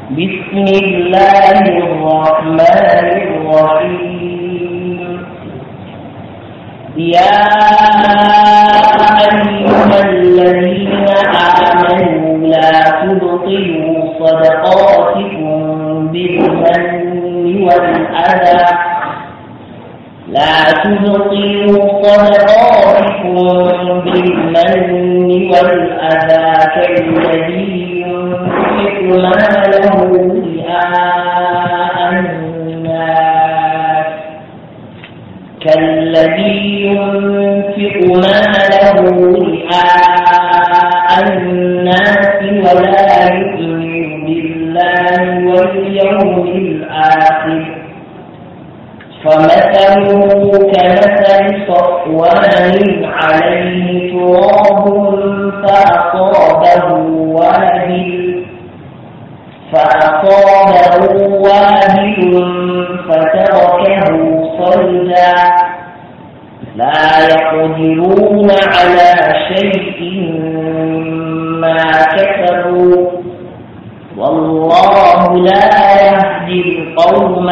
بسم الله الرحمن الرحيم يا أيها الذين آمنوا لا تبطلوا صدقاتكم بالمن والأذى لا تبطلوا صدقاتكم بالمن والأذى كالذي ينفق ماله رئاء الناس كالذي ينفق ماله رئاء الناس ولا يؤمن بالله واليوم الآخر فمثله كمثل صفوان عليه تراب فأصابه وابل فأصابه وابل فتركه صلدا لا يقدرون على شيء ما كسبوا والله لا يهدي القوم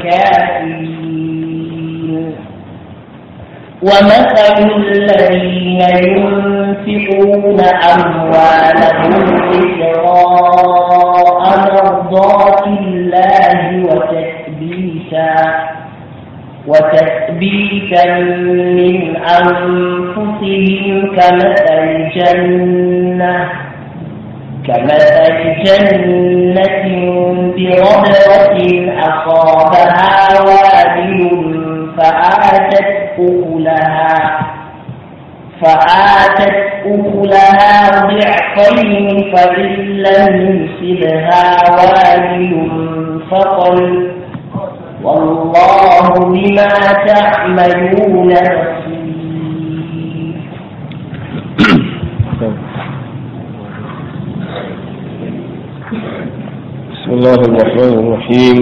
الكافرين ومثل الذين ينفقون أموالهم ابتغاء مرضات الله وتثبيتا وتثبيتا من أنفسهم كمثل جنة كمثل جنة بربوة أصابها وابل فآتت أكلها فآتت أكلها ضعفين فإن لم يصبها وابل فقل والله بما تعملون بصير بسم الله الرحمن الرحيم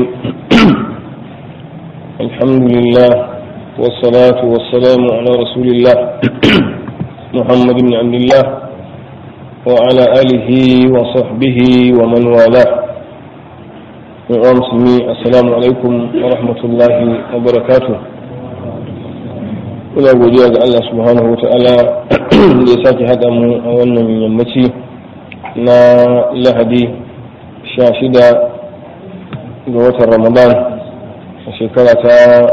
الحمد لله والصلاة والسلام على رسول الله محمد بن عبد الله وعلى آله وصحبه ومن والاه وأمسمي السلام عليكم ورحمة الله وبركاته ina godiya ga Allah subhanahu wa ta'ala da ya sake haɗa mu a wannan yammaci na lahadi sha shida ga watan ramadan a shekara ta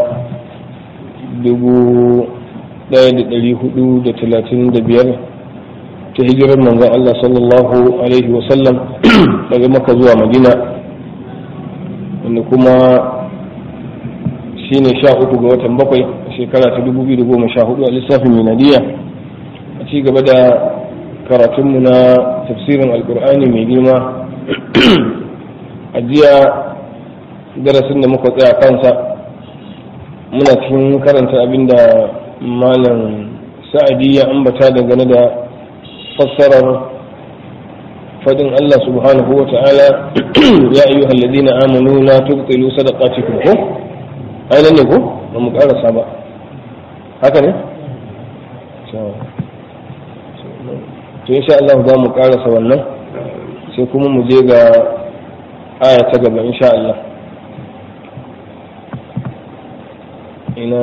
dubu ɗaya da ɗari hudu da talatin da biyar ta hijirar manzon Allah sallallahu alaihi wasallam daga maka zuwa madina wanda kuma shine sha uku ga watan bakwai a shekara ta dubu biyu da goma sha hudu a lissafin miladiya a ci gaba da karatunmu na tafsirin alkur'ani mai girma a jiya darasin da muka tsaya kansa muna cikin karanta abinda malam sa'adi ya ambata dangane da fassarar fadin Allah subhanahu wa ta'ala ya ayyuha alladhina amanu la tubtilu sadaqatikum ko ai nan ne ko ba mu karasa ba haka ne to insha Allah za mu karasa wannan sai kuma mu je ga aya ta gaba insha Allah ina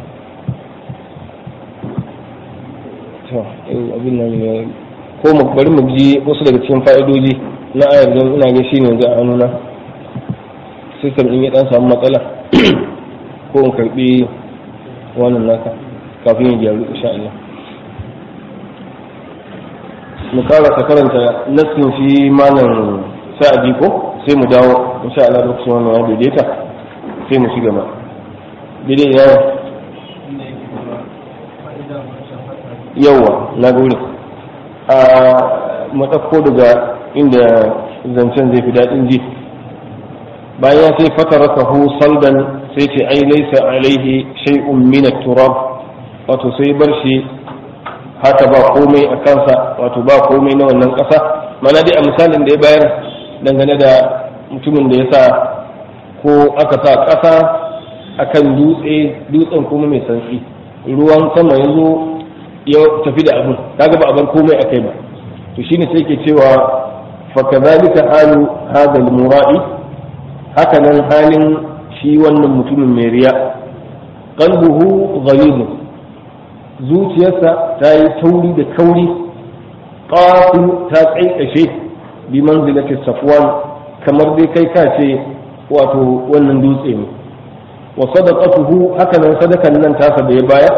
to abin nan ne ko mu bari mu ji wasu daga cikin fa'idoji na ayar don ina ga shine yanzu a hannuna system din ya dan samu matsala ko in karbi wannan naka kafin ya gyaru insha Allah mu karasa karanta nassin shi malam sa'adi ko sai mu dawo insha Allah lokacin wannan ya daidaita sai mu shiga ma daidai yawa yawa na gure a matsakko daga inda zancen zai fi daɗin ji bayan sai fatarakahu saldan sai ce ai laisa alaihi shay'un min turab wato sai bar shi haka ba komai a kansa wato ba komai na wannan ƙasa mana dai a misalin da ya bayar dangane da mutumin da ya sa ko aka sa ƙasa akan dutse dutsen kuma mai santsi ruwan sama ya zo ya tafi da abin kaga ba a bar komai a kai ba to shine sai ke cewa فكذلك حال هذا المرائي هكذا حال شي wannan mutumin mai riya qalbuhu ghalid zuciyarsa ta yi tauri da kauri qasim ta kaikashe bi manzilati safwan kamar dai kai ka ce wato wannan dutse ne wa sadaqatuhu hakanan sadakan nan tasa da ya baya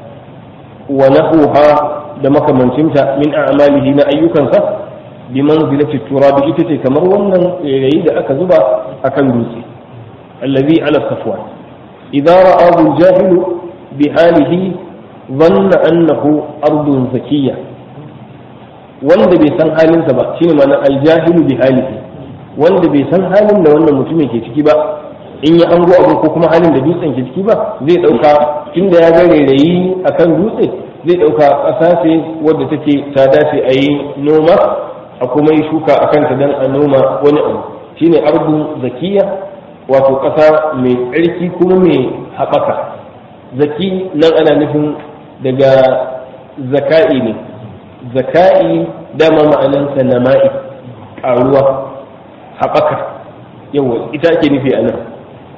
wa nahuha da makamancinta min a'malihi na ayyukansa bi manzilati turabi ita ce kamar wannan rayi da aka zuba akan dutse allazi ala safwan idza ra'ahu al-jahil bi halihi dhanna annahu ardun zakiyya wanda bai san halinsa ba shine ma'anar al-jahilu bi halihi wanda bai san halin da wannan mutumin ke ciki ba in ya ango abu ko kuma halin da dutsen ke ciki ba zai dauka inda ya ga rairayi akan dutse zai dauka ƙasa ce wadda take ta dace a yi noma a kuma yi shuka a kanta don a noma wani abu shine ardu zakiya wato ƙasa mai tsarki kuma mai haɓaka zaki nan ana nufin daga zaka'i ne zaka'i dama ma'anansa nama'i ƙaruwa haɓaka yawa ita ake nufi a nan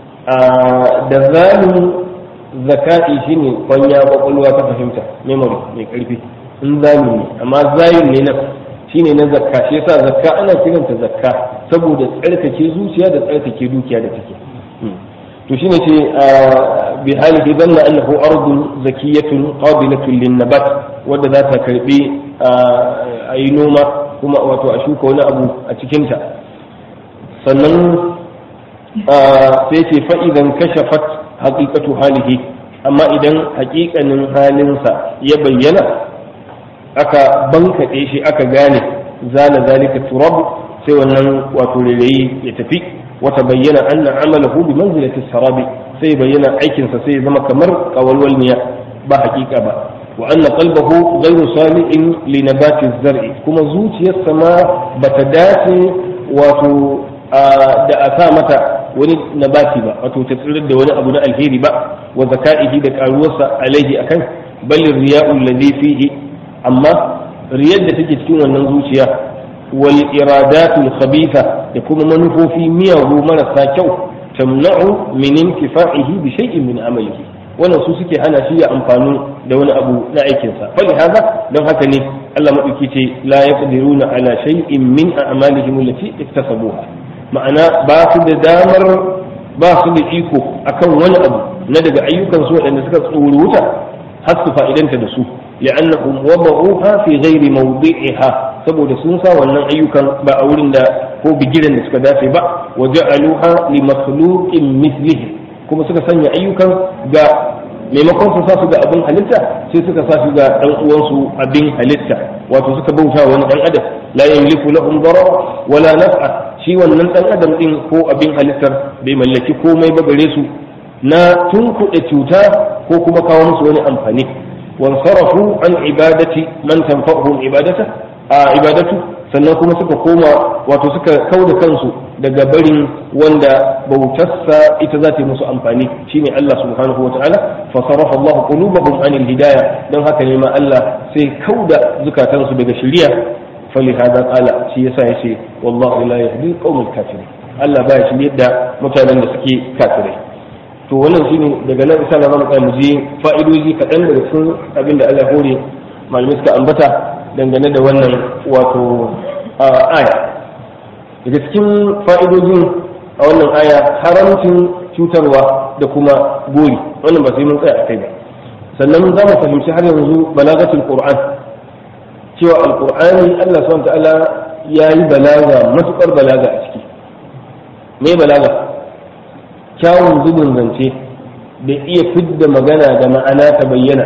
da zalin zaka'i shine kwanya kwakwalwa ta fahimta memory mai karfi in zalin ne amma zayin ne nan shine na zakka shi yasa zakka ana kiranta zakka saboda tsarkake zuciya da tsarkake dukiya da take to shine ce bi halihi zanna annahu ardun zakiyatun qabilatun lin nabat wadda za ta karbi a yi noma kuma wato a shuka wani abu a cikinta sannan sai ce fa'idan kashafat haƙiƙatu halihi amma idan haƙiƙanin halinsa ya bayyana aka bankaɗe shi aka gane zana zalika turab sai wannan wato rairayi ya tafi wata bayyana anna amalahu bi manzilati sarabi sai bayyana aikinsa sai ya zama kamar kawalwalniya ba haƙiƙa ba wa anna qalbahu ghayru salihin li nabati zar'i kuma zuciyarsa ma bata dace wato da a sa mata wani nabati ba wato ta tsirar da wani abu na alheri ba wa zaka'ihi da karuwarsa alaihi akan balin riya'ul ladhi fihi amma riyar da take cikin wannan zuciya wal iradatul khabitha da kuma manufofi miyagu marasa kyau tamna'u min intifa'ihi bi shay'in min amalihi wannan su suke hana shi ya amfani da wani abu na aikinsa fali haza don haka ne Allah madauki ce la yaqdiruna ala shay'in min a'malihim allati iktasabuha ma'ana ba su da damar ba su da iko akan wani abu na daga ayyukan su waɗanda suka tsoro wuta har su fa'idanta da su li'annahum wada'uha fi ghairi mawdi'iha saboda sun sa wannan ayyukan ba a wurin da ko bigiran da suka dace ba wa ja'aluha li makhluqin mithlihi kuma suka sanya ayyukan ga maimakon su sa su ga abin halitta sai suka sa su ga dan uwansu abin halitta wato suka bauta wani dan adam la yamliku lahum darara wala naf'a shi wannan dan adam din ko abin halittar bai mallaki komai ba gare su na tunkuɗe cuta ko kuma kawo musu wani amfani wansarafu an ibadati man tanfa'uhum ibadata a ibadatu sannan kuma suka koma wato suka kauda kansu daga barin wanda bautarsa ita za ta yi musu amfani shine Allah subhanahu wa ta'ala fa sarafa Allah qulubahum anil hidayah dan haka ne ma Allah sai kauda zukatansu daga shari'a فلهذا قال شي yasa yace wallahu la yahdi qawmal kafirin Allah baya shi yadda mutanen da suke kafirai to wannan shine daga nan insha Allah zamu kai mu je fa'idoji kaɗan daga cikin abin da Allah hore malamai suka ambata dangane da wannan wato aya daga cikin fa'idojin a wannan aya haramcin cutarwa da kuma gori wannan ba sai mun tsaya a kai ba sannan za mu fahimci har yanzu balagatul qur'an cewa alkur'ani Allah subhanahu ta'ala ya yi balaga matukar balaga a ciki me balaga kyawun zubin zance da iya fidda magana da ma'ana ta bayyana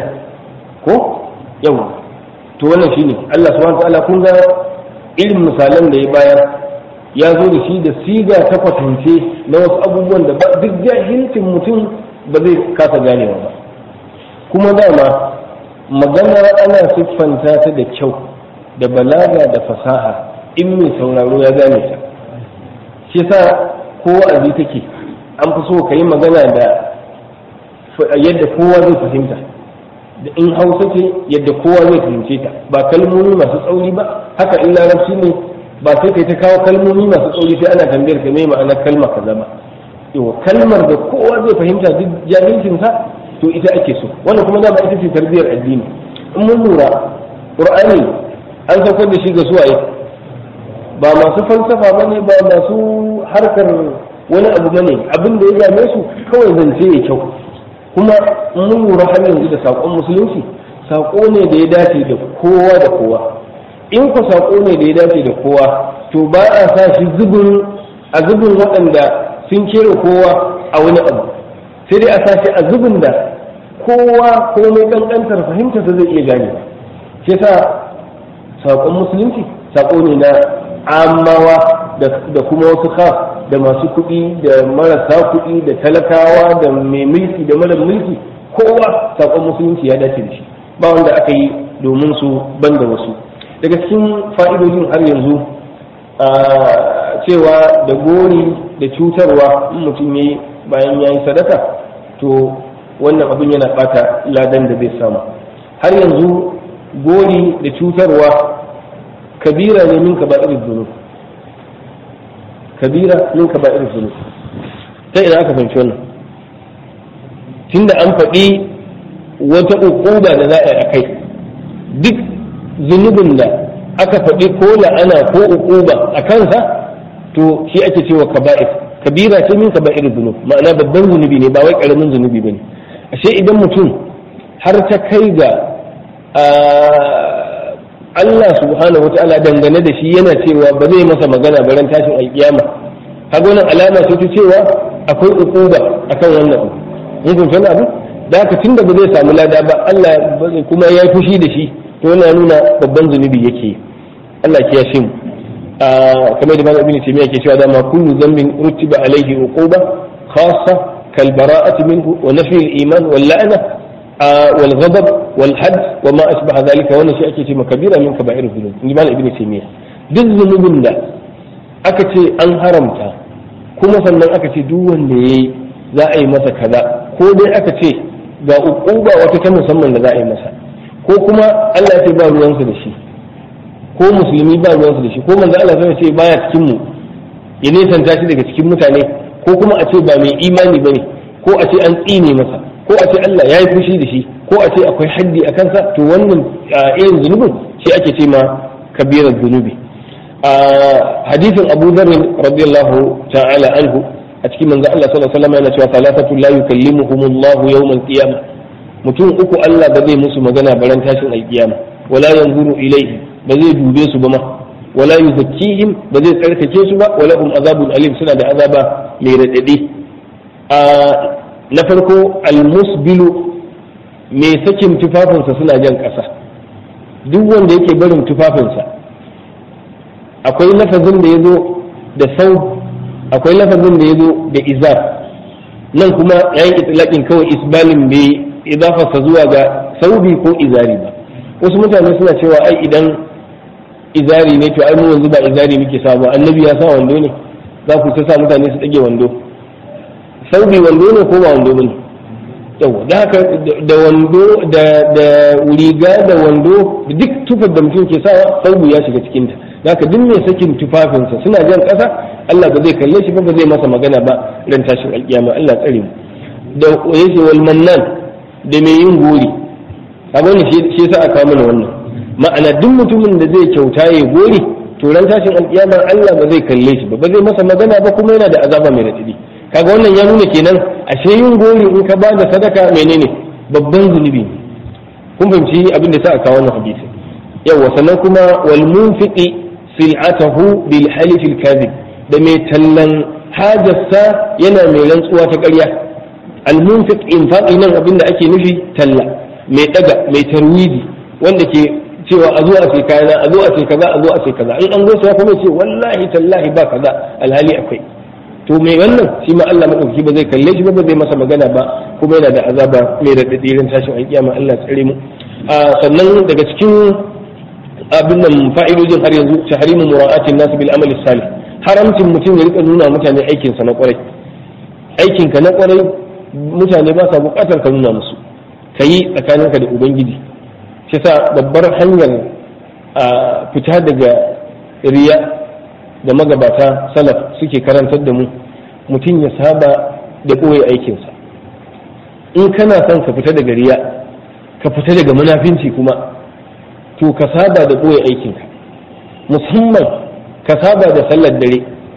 ko yau to wannan shine Allah subhanahu ta'ala kun ga irin misalan da ya bayar ya zo da shi da siga ta kwatance na wasu abubuwan da duk jahilcin mutum ba zai kasa ganewa ba kuma dama magana ana siffanta ta da kyau da balaga da fasaha in mai sauraro ya gane ta shi sa ko wa'azi take an fi so ka yi magana da yadda kowa zai fahimta da in hausa ce yadda kowa zai fahimce ta ba kalmomi masu tsauri ba haka in larabci ne ba sai kai ta kawo kalmomi masu tsauri sai ana tambayar ka me ma'anar kalma kaza ba yawa kalmar da kowa zai fahimta duk jahilcin sa to ita ake so wannan kuma dama ita ce tarbiyar addini in mun lura qur'ani an saukar da shi ga suwaye ba masu falsafa bane ba masu harkar wani abu bane abin da ya game su kawai zance ya kyau kuma mun lura har yanzu da saƙon musulunci saƙo ne da ya dace da kowa da kowa in ku saƙo ne da ya dace da kowa to ba a sa shi zubin a zubin waɗanda sun kera kowa a wani abu sai dai a sa shi a zubin da kowa komai ƙanƙantar fahimta ta zai iya gane shi sa saƙon musulunci saƙo ne na amawa da kuma wasu khas da masu kuɗi da marasa kuɗi da talakawa da mai mulki da mara mulki kowa saƙon musulunci ya dace da shi ba wanda aka yi domin su banda wasu daga cikin fa'idojin har yanzu a cewa da gori da cutarwa in mutum ya yi bayan ya yi sadaka to wannan abin yana ɓata ladan da zai samu har yanzu gori da cutarwa kabira ne min kaba'ir zunub kabira min kaba'ir zunub ta ina aka fahimci wannan tunda an faɗi wata uquba da za a yi akai duk zunubin da aka faɗi ko la'ana ko uquba a kansa to shi ake cewa kaba'ir kabira ce min kaba'ir zunub ma'ana babban zunubi ne ba wai karamin zunubi bane ashe idan mutum har ta kai ga Allah subhanahu wata'ala dangane da shi yana cewa ba zai masa magana ba ran tashin alkiyama kaga wannan alama ce ta cewa akwai ukuba akan wannan mun kun san abu da haka tunda ba zai samu lada ba Allah kuma ya fushi da shi to yana nuna babban zunubi yake Allah ya kiyashe mu kamar da malamin ibn taymiya ke cewa dama kullu dhanbin rutiba alaihi uquba khassa kal bara'ati minhu wa nafi al-iman wal la'na والغضب والحد وما أشبه ذلك وانا شيء أكي كبيرة من كبائر الذنوب نجمال ابن تيمية duk zunubin da aka ce an haramta kuma sannan aka ce duk wanda ya yi za a yi masa kaza ko dai aka ce ga uquba wata ta musamman da za a yi masa ko kuma Allah ya ce ba ruwansa da shi ko musulmi ba ruwansa da shi ko manzo Allah sai ce baya cikin mu ya nesanta shi daga cikin mutane ko kuma a ce ba mai imani bane ko a ce an tsine masa ko a ce Allah ya yi fushi da shi ko a ce akwai haddi a kansa to wannan irin zunubin shi ake ce ma kabirar zunubi a hadisin Abu Dharr radiyallahu ta'ala anhu a cikin manzo Allah sallallahu alaihi wasallam yana cewa salatatu la yukallimuhumullahu yawmal qiyamah mutum uku Allah ba zai musu magana baran tashin alkiyama wala yanzuru ilaihi ba zai dube su ba ma wala yuzakkihim ba zai tsarkake su ba wala hum azabun alim suna da azaba mai radadi na farko almusbilu mai sakin tufafinsa suna jan ƙasa duk wanda yake barin tufafinsa akwai lafazin da ya zo da sau akwai lafazin da ya zo da izar nan kuma ya yi itilaƙin kawai isbalin bai idafarsa zuwa ga saubi ko izari ba wasu mutane suna cewa ai idan izari ne to ai mu yanzu ba izari muke sa ba annabi ya sa wando ne za ku ta sa mutane su ɗage wando saubi wando ne ko ba wando bane yawa da haka da wando da da riga da wando duk tufar da mutum ke sawa saubi ya shiga cikin ta da haka duk mai sakin tufafinsa suna jan ƙasa Allah ba zai kalle shi ba ba zai masa magana ba ran tashin alkiyama Allah tsare mu da yace wal mannan da mai yin gori kaga wannan shi yasa aka mana wannan ma'ana duk mutumin da zai kyauta ya gori to ran tashin alkiyama Allah ba zai kalle shi ba ba zai masa magana ba kuma yana da azaba mai radadi kaga wannan ya nuna kenan ashe yin gori in ka bada sadaka menene babban zunubi kun fahimci abin da sa aka wannan hadisi yawa sannan kuma wal munfiqi sil'atahu bil halif al kadhib da mai tallan hajarsa yana mai rantsuwa ta ƙarya al munfiq infaqi nan abin da ake nufi talla mai daga mai tarwidi wanda ke cewa a zo a ce kayana a zo a ce kaza a zo a ce kaza in an zo sai kuma ce wallahi tallahi ba kaza alhali akwai to mai wannan shi ma Allah madauki ba zai kalle shi ba ba zai masa magana ba kuma yana da azaba mai da dadirin tashin alkiyama Allah tsare mu sannan daga cikin abin nan fa'idojin har yanzu tahrimu mura'atin nas bil amali salih haramcin mutum ya rika nuna mutane aikin sa na kwarai aikin ka na kwarai mutane ba sa bukatar ka nuna musu kayi tsakaninka da ubangiji shi sa babbar hanyar fita daga riya da magabata salaf suke karantar da mu mutum ya saba da ɓoye aikinsa in kana son ka fita daga riya ka fita daga munafinci kuma to ka saba da ɓoye aikinka musamman ka saba da sallar dare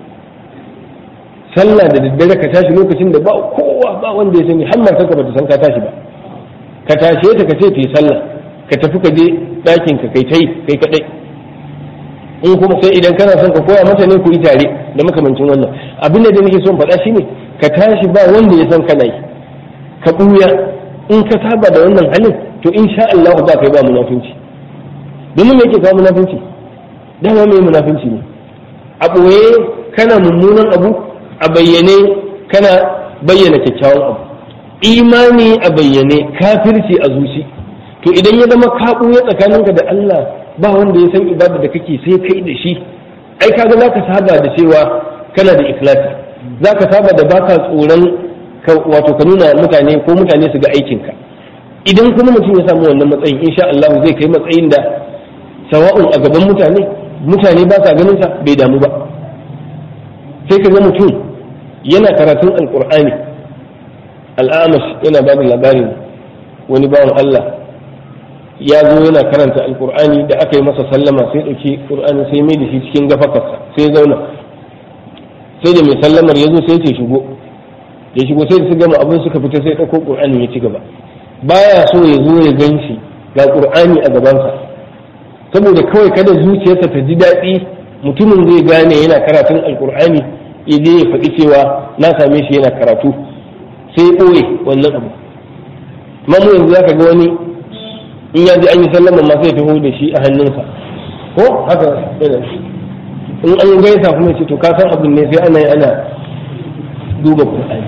sallah da daddare ka tashi lokacin da ba kowa ba wanda ya sani har matar ka bata san ka tashi ba ka tashe ta ka ce ta yi sallah ka tafi ka je ɗakin ka kai tai kai kadai in kuma sai idan kana son ka koya mata ne ku yi tare da makamancin wannan abin da nake son faɗa shine ka tashi ba wanda ya san kana yi ka ɓuya in ka saba da wannan halin to insha Allah ba kai ba munafinci domin me yake kawo munafinci dama mai munafinci ne a ɓoye kana mummunan abu a bayyane kana bayyana kyakkyawan abu imani a bayyane kafirci a zuci to idan ya zama ka ɓuya tsakaninka da Allah ba wanda ya san ibada da kake sai kai da shi ai kaga zaka saba da cewa kana da ikhlasi zaka saba da baka tsoron wato ka nuna mutane ko mutane su ga aikinka idan kuma mutum ya samu wannan matsayin insha Allah zai kai matsayin da sawa'un a gaban mutane mutane ba sa ganin sa bai damu ba sai ka ga mutum yana karatun alkur'ani al'amash yana ba da labarin wani bawan Allah ya zo yana karanta alkur'ani da aka yi masa sallama sai ɗauki ƙur'ani sai mai da shi cikin gafakarsa sai zauna sai da mai sallamar ya zo sai ce shigo ya shigo sai su gama abin suka fita sai ɗauko ƙur'ani ya ci gaba baya so ya zo ya gan shi ga ƙur'ani a gabansa saboda kawai kada zuciyarsa ta ji daɗi mutumin zai gane yana karatun alkur'ani ya je ya faɗi cewa na same shi yana karatu sai ɓoye wannan abu amma mu yanzu zaka ga wani in ya ji an yi sallama ma sai taho da shi a hannunsa ko haka yana in an gaisa kuma ce to ka san abin ne sai ana yi ana duba qur'ani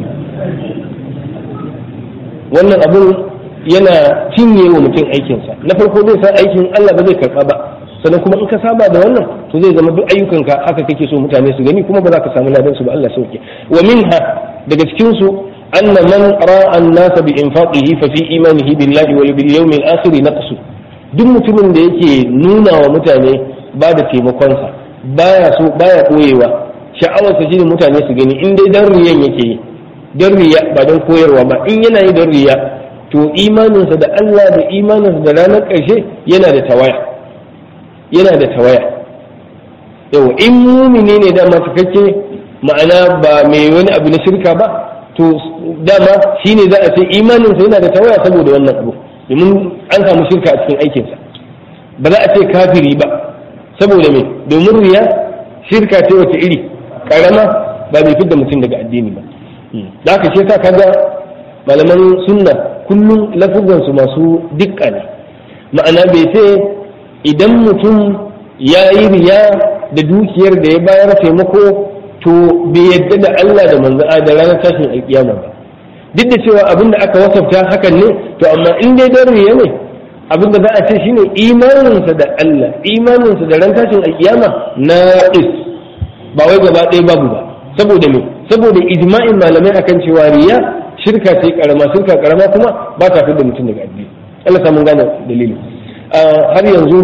wannan abin yana cinye wa mutum aikinsa na farko zai san aikin Allah ba zai karɓa ba sannan kuma in ka saba da wannan to zai zama duk ayyukanka haka kake so mutane su gani kuma ba za ka samu ladan su ba Allah sauke wa minha daga cikin su anna man ra'a an-nas bi infaqihi fa fi imanihi billahi wal bil yawmil akhir naqsu duk mutumin da yake nuna wa mutane ba da taimakon sa baya so baya koyewa sha'awar sa shine mutane su gani in dai dan riyan yake yi dan riya ba dan koyarwa ba in yana yi dan riya to imaninsa da Allah da imaninsa da ranar ƙarshe yana da tawaya yana da tawaya yau in mumini ne dama cikakke ma'ana ba mai wani abu na shirka ba to dama shine za a ce imaninsa yana da tawaya saboda wannan abu domin an samu shirka a cikin aikinsa ba za a ce kafiri ba saboda me domin riya shirka ce wace iri karama ba mai fidda mutum daga addini ba da haka shi ta kaga malaman sunna kullum lafuzansu masu dukka ne ma'ana bai ce idan mutum ya yi riya da dukiyar da ya bayar taimako to bai yadda da Allah da manzo da ranar tashin alkiyama ba duk da cewa abinda aka wasafta hakan ne to amma in dai dan riya ne abinda za a ce shine imaninsa da Allah imaninsa da ran tashin alkiyama na is ba wai gaba ɗaya babu ba saboda me saboda ijma'in malamai akan cewa riya shirka ce karama shirka karama kuma ba ta da mutum daga addini Allah samun gane dalili har yanzu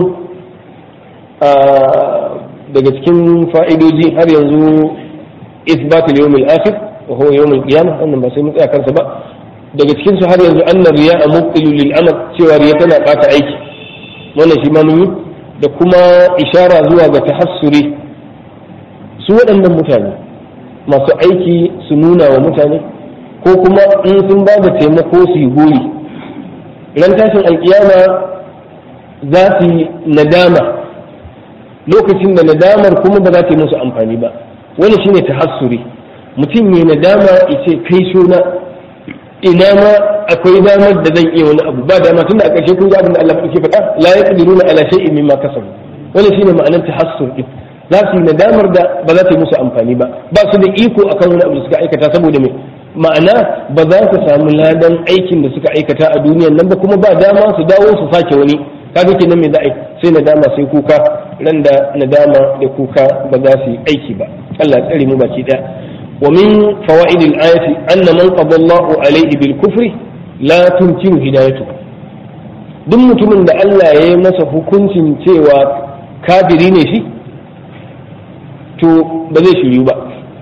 daga cikin fa'idoji har yanzu isbat al-yawm al-akhir wa huwa yawm al-qiyamah wannan ba sai mu tsaya kansa ba daga cikin su har yanzu anna riya mubtilu lil amal cewa riya tana bata aiki wannan shi ma mun yi da kuma ishara zuwa ga tahassuri su waɗannan mutane masu aiki su nuna wa mutane ko kuma in sun ba da taimako su yi gori ran tashin alkiyama za su yi nadama lokacin da nadamar kuma ba za ta yi musu amfani ba wani shine tahassuri mutum ne nadama ce kai suna ina ma akwai damar da zan iya wani abu ba dama tunda a ƙarshe kun ji abin da Allah ke faɗa la yaqdiruna ala shay'in mimma kasabu wani shine ma'anar tahassur din za su yi nadamar da ba za ta yi musu amfani ba ba su da iko akan wani abu da suka aikata saboda me ma'ana ba za su samu ladan aikin da suka aikata a duniyan nan ba kuma ba dama su dawo su sake wani kaga kenan me za a yi sai nadama sai kuka ran da nadama da kuka ba za su yi aiki ba Allah ya tsare mu baki daya wa min fawaid al-ayati anna man qada Allahu alayhi bil kufri la tumkinu hidayatu duk mutumin da Allah ya yi masa hukuncin cewa kafiri ne shi to ba zai shiryu ba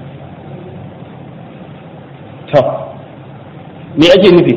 ta me ake nufi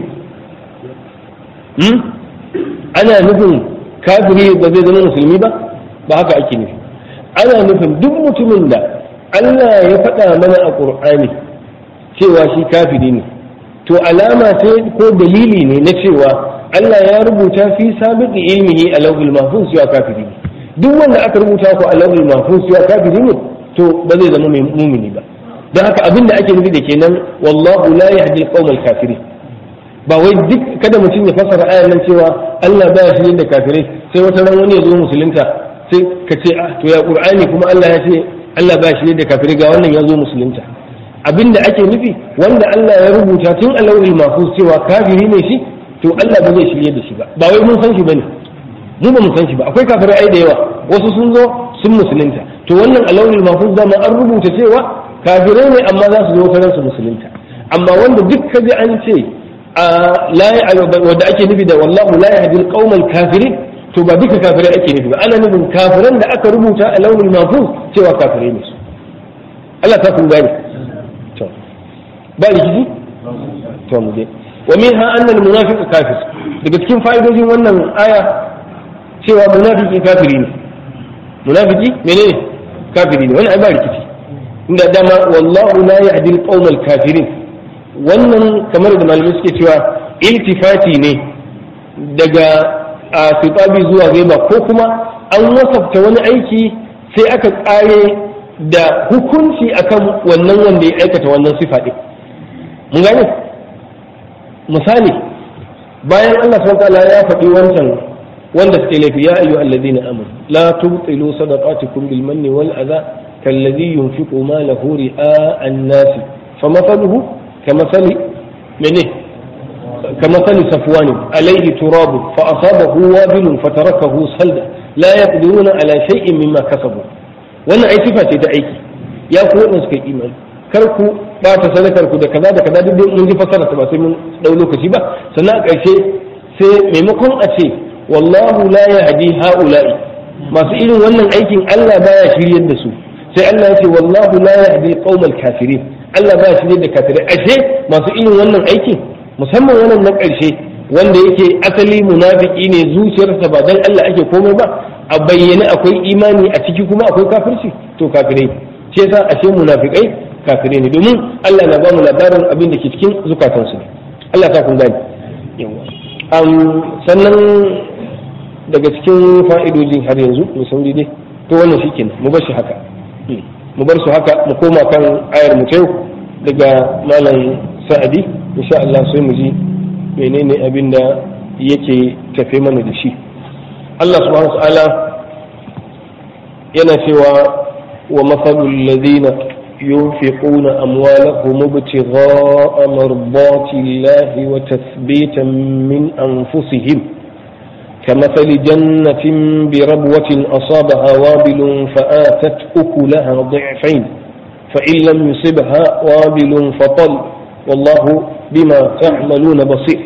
ana nufin kafiri ba zai zama musulmi ba ba haka ake nufi ana nufin duk mutumin da Allah ya faɗa mana a ƙur'ani cewa shi kafiri ne to alama ce ko dalili ne na cewa Allah ya rubuta fi sabiqi ilmihi a lawhil mahfuz cewa kafiri ne duk wanda aka rubuta ko a lawhil mahfuz cewa kafiri ne to ba zai zama mai mumini ba don haka abin da ake nufi da kenan wallahu la yahdi al kafirin ba wai duk kada mutum ya fassara ayan nan cewa Allah baya shi da kafirai sai wata ran wani ya zo musulunta sai ka ce ah to ya qur'ani kuma Allah ya ce Allah baya shi da kafirai ga wannan ya zo musulunta abinda ake nufi wanda Allah ya rubuta tun a lauhil mahfuz cewa kafiri ne shi to Allah ba zai shirye da shi ba ba wai mun san shi bane mu ba mu san shi ba akwai kafirai ai da yawa wasu sun zo sun musulunta to wannan a lauhil mahfuz da an rubuta cewa kafirai ne amma za su zo karan su musulunta amma wanda duk kaji an ce wadda ake nufi da wallahu la yahdi al kafirin to ba duka kafirai ake nufi ba ana nufin kafiran da aka rubuta a launin mahfuz cewa kafirai ne su Allah ta kun gane to ba rikici to mu je wa minha anna al-munafiq kafir daga cikin fa'idojin wannan aya cewa munafiki kafiri ne munafiki menene kafiri ne wannan ai ba rikici inda dama wallahu la yahdi al kafirin wannan kamar da malamai suke cewa iltifati ne daga a fitabi zuwa gaiba ko kuma an wasafta wani aiki sai aka kare da hukunci akan wannan wanda ya aikata wannan sifa ɗin mun gane misali bayan Allah subhanahu ya faɗi wancan wanda suke laifi ya ayyuha alladhina amanu la tubtilu sadaqatikum bil manni wal adha kalladhi yunfiqu malahu ri'a an-nas famathaluhu كمثل منه كمثل صفوان عليه تراب فأصابه وابل فتركه صلدا لا يقدرون على شيء مما كسبوا wannan ai sifa ce ta aiki ya ku wadanda suka yi imani kar ku bata sadakar ku da kaza da kaza duk mun ji fasara ba sai mun dau lokaci ba sannan a ƙarshe sai maimakon a ce wallahu la yahdi haula'i masu irin wannan aikin Allah baya shiryar da su sai Allah ya ce wallahu la yahdi qaumal kafirin Allah ba shi ne da kafirai ashe masu irin wannan aikin musamman wannan na ƙarshe wanda yake asali munafiki ne zuciyarsa ba dan Allah ake komai ba a bayyane akwai imani a ciki kuma akwai kafirci to kafirai shi yasa ashe munafikai kafirai ne domin Allah na ba mu labarin abin da ke cikin zukatansu ne Allah ta kun gani yawa sannan daga cikin fa'idojin har yanzu mu sauri dai to wannan shikenan mu bar shi haka mu bar su haka mu koma kan ayar mu ta daga malam sa'adi insha Allah sai mu ji menene abin da yake tafe mana da shi Allah subhanahu ta'ala yana cewa wa masalul ladina yunfiquna amwalahum ibtigha'a mardati Allah wa tathbitan min anfusihim كمثل جنة بربوة أصابها وابل فآتت أكلها ضعفين فإن لم يصبها وابل فطل والله بما تعملون بصير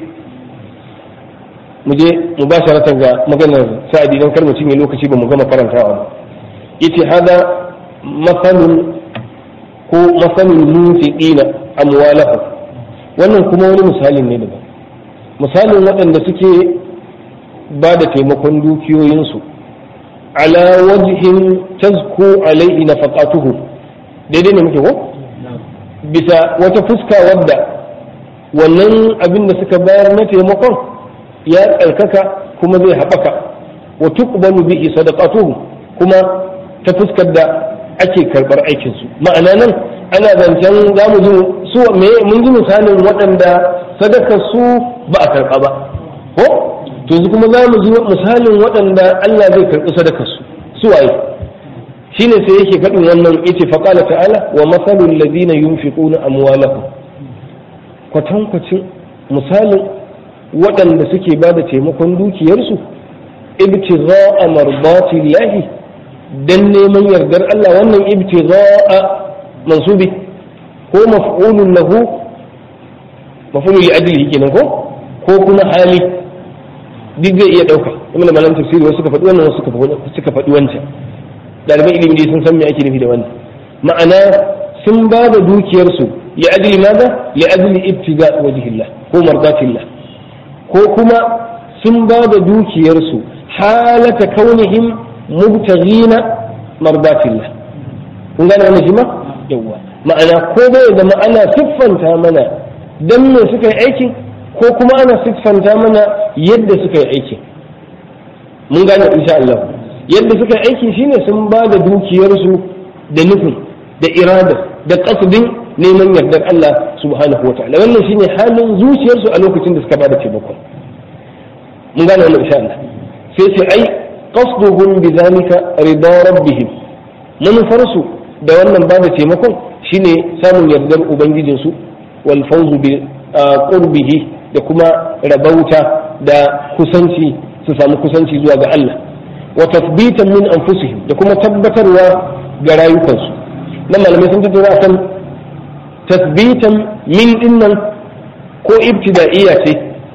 muje mubasharatan ga maganar sa'adi dan kar mutum ya lokaci ba mu gama karantawa ba yace hada masalun ko masalul munfiqina amwalahu wannan kuma wani misalin ne daban misalin waɗanda suke ba da taimakon dukiyoyinsu ala wajhin tazku alaihi nafaqatuhu daidai ne muke ko bisa wata fuska wadda wannan abin da suka bayar na taimakon ya tsarkaka kuma zai haɓaka wa tuqbalu bihi sadaqatuhu kuma ta fuskar da ake karɓar aikinsu ma'ana nan ana zancen za mu ji su me mun ji misalin waɗanda sadakar su ba a karɓa ba ko to yanzu kuma za mu ji misalin waɗanda Allah zai karɓi sadakar su su waye shine sai yake faɗin wannan yace fa qala ta'ala wa masalul ladina yunfiquna amwalahum kwatankwacin misalin waɗanda suke ba da taimakon dukiyarsu ibtigha'a mardati llahi dan neman yardar Allah wannan ibtigha'a mansubi ko maf'ulun lahu maf'ulun li ajlihi kenan ko ko kuma hali duk zai iya ɗauka ibn malam tafsiri wasu suka faɗi wannan wasu suka faɗi wancan ɗaliban ilimi dai sun san me ake nufi da wannan ma'ana sun ba da dukiyarsu li ajli maza li ajli ibtiga wajhillah ko mardatillah ko kuma sun ba da dukiyarsu halata kaunihim mubtaghina mardatillah kun gane wannan shi ma yawa ma'ana ko bai da ma'ana siffanta mana dan me suka yi aikin ko kuma ana siffanta mana yadda suka yi aikin mun gane insha Allah yadda suka yi aikin shine sun ba da dukiyarsu da nufin da irada da kasdin neman yardar Allah subhanahu wa ta'ala wannan shine halin zuciyarsu a lokacin da suka ba da taimakon mun gane wannan insha Allah sai ce ai qasduhum bidhalika rida rabbihim manufarsu da wannan ba da taimakon shine samun yardar ubangijinsu wal fawzu bi qurbihi da kuma rabauta da kusanci su samu kusanci zuwa ga Allah wa tasbitan min anfusihim da kuma tabbatarwa ga rayukansu na malamai sun tattauna kan tasbitan min dinnan ko ibtida'iyya ce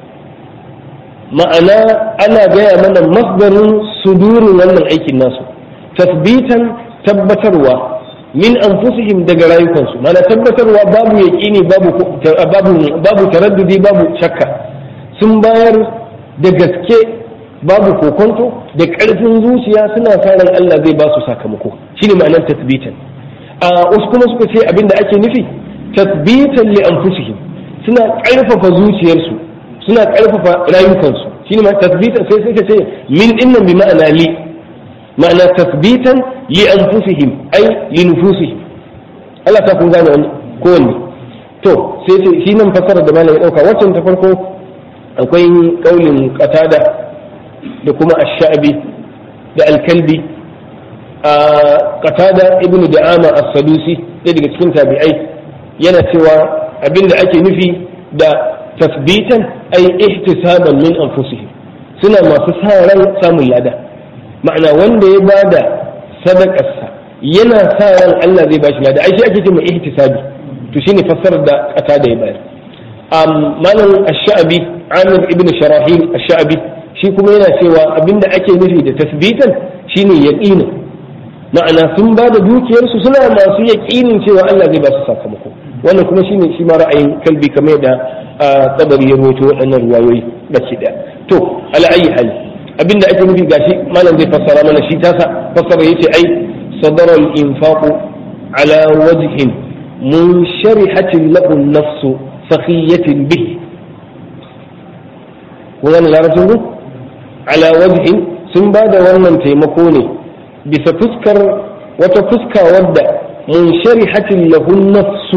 ma'ana ana gaya mana masdarin sudurin wannan aikin nasu tasbitan tabbatarwa min anfusihim daga rayukansu mana tabbatarwa babu yaƙini babu babu babu taraddudi babu shakka sun bayar da gaske babu kokonto da ƙarfin zuciya suna sa ran Allah zai ba su sakamako shine ma'anar tasbitan a wasu kuma suka ce abinda ake nufi tasbitan li anfusihim suna ƙarfafa zuciyarsu suna ƙarfafa rayukansu shine ma tasbitan sai suka ce min dinnan bi ma'ana li ma'ana tasbitan li anfusihim ai li nufusihim Allah ta kun gane wani kowanne to sai ce shi nan fasara da malam ya dauka waccan ta farko akwai kaulin qatada da kuma ash-sha'bi da al-kalbi a qatada ibn da'ama as-sadusi ɗaya daga cikin tabi'ai yana cewa abinda ake nufi da tasbitan ai ihtisaban min anfusihim suna masu sa ran samun lada ma'ana wanda ya bada sadakarsa yana sa ran Allah zai bashi lada ai shi ake cewa ihtisabi to shine fassarar da kata da ya bayar um malam ash-sha'bi Amir ibn Sharahil ash-sha'bi shi kuma yana cewa abinda ake nufi da tasbitan shine yaqina ma'ana sun ba da dukiyarsu suna masu yaqinin cewa Allah zai ba su sakamako wannan kuma shine shi ma ra'ayin kalbi kamar da tabari ya rawaito waɗannan ruwayoyi baki daya to ala ayi hali abinda ake nufi gashi malam zai fassara mana shi tasa fassara yace ai sadara al-infaq ala wajhin munsharihatin lahu an-nafs sakhiyatin bih wannan larabcin ku ala wajhin sun ba da wannan taimako ne bisa fuskar wata fuska wadda munsharihatin lahu an-nafs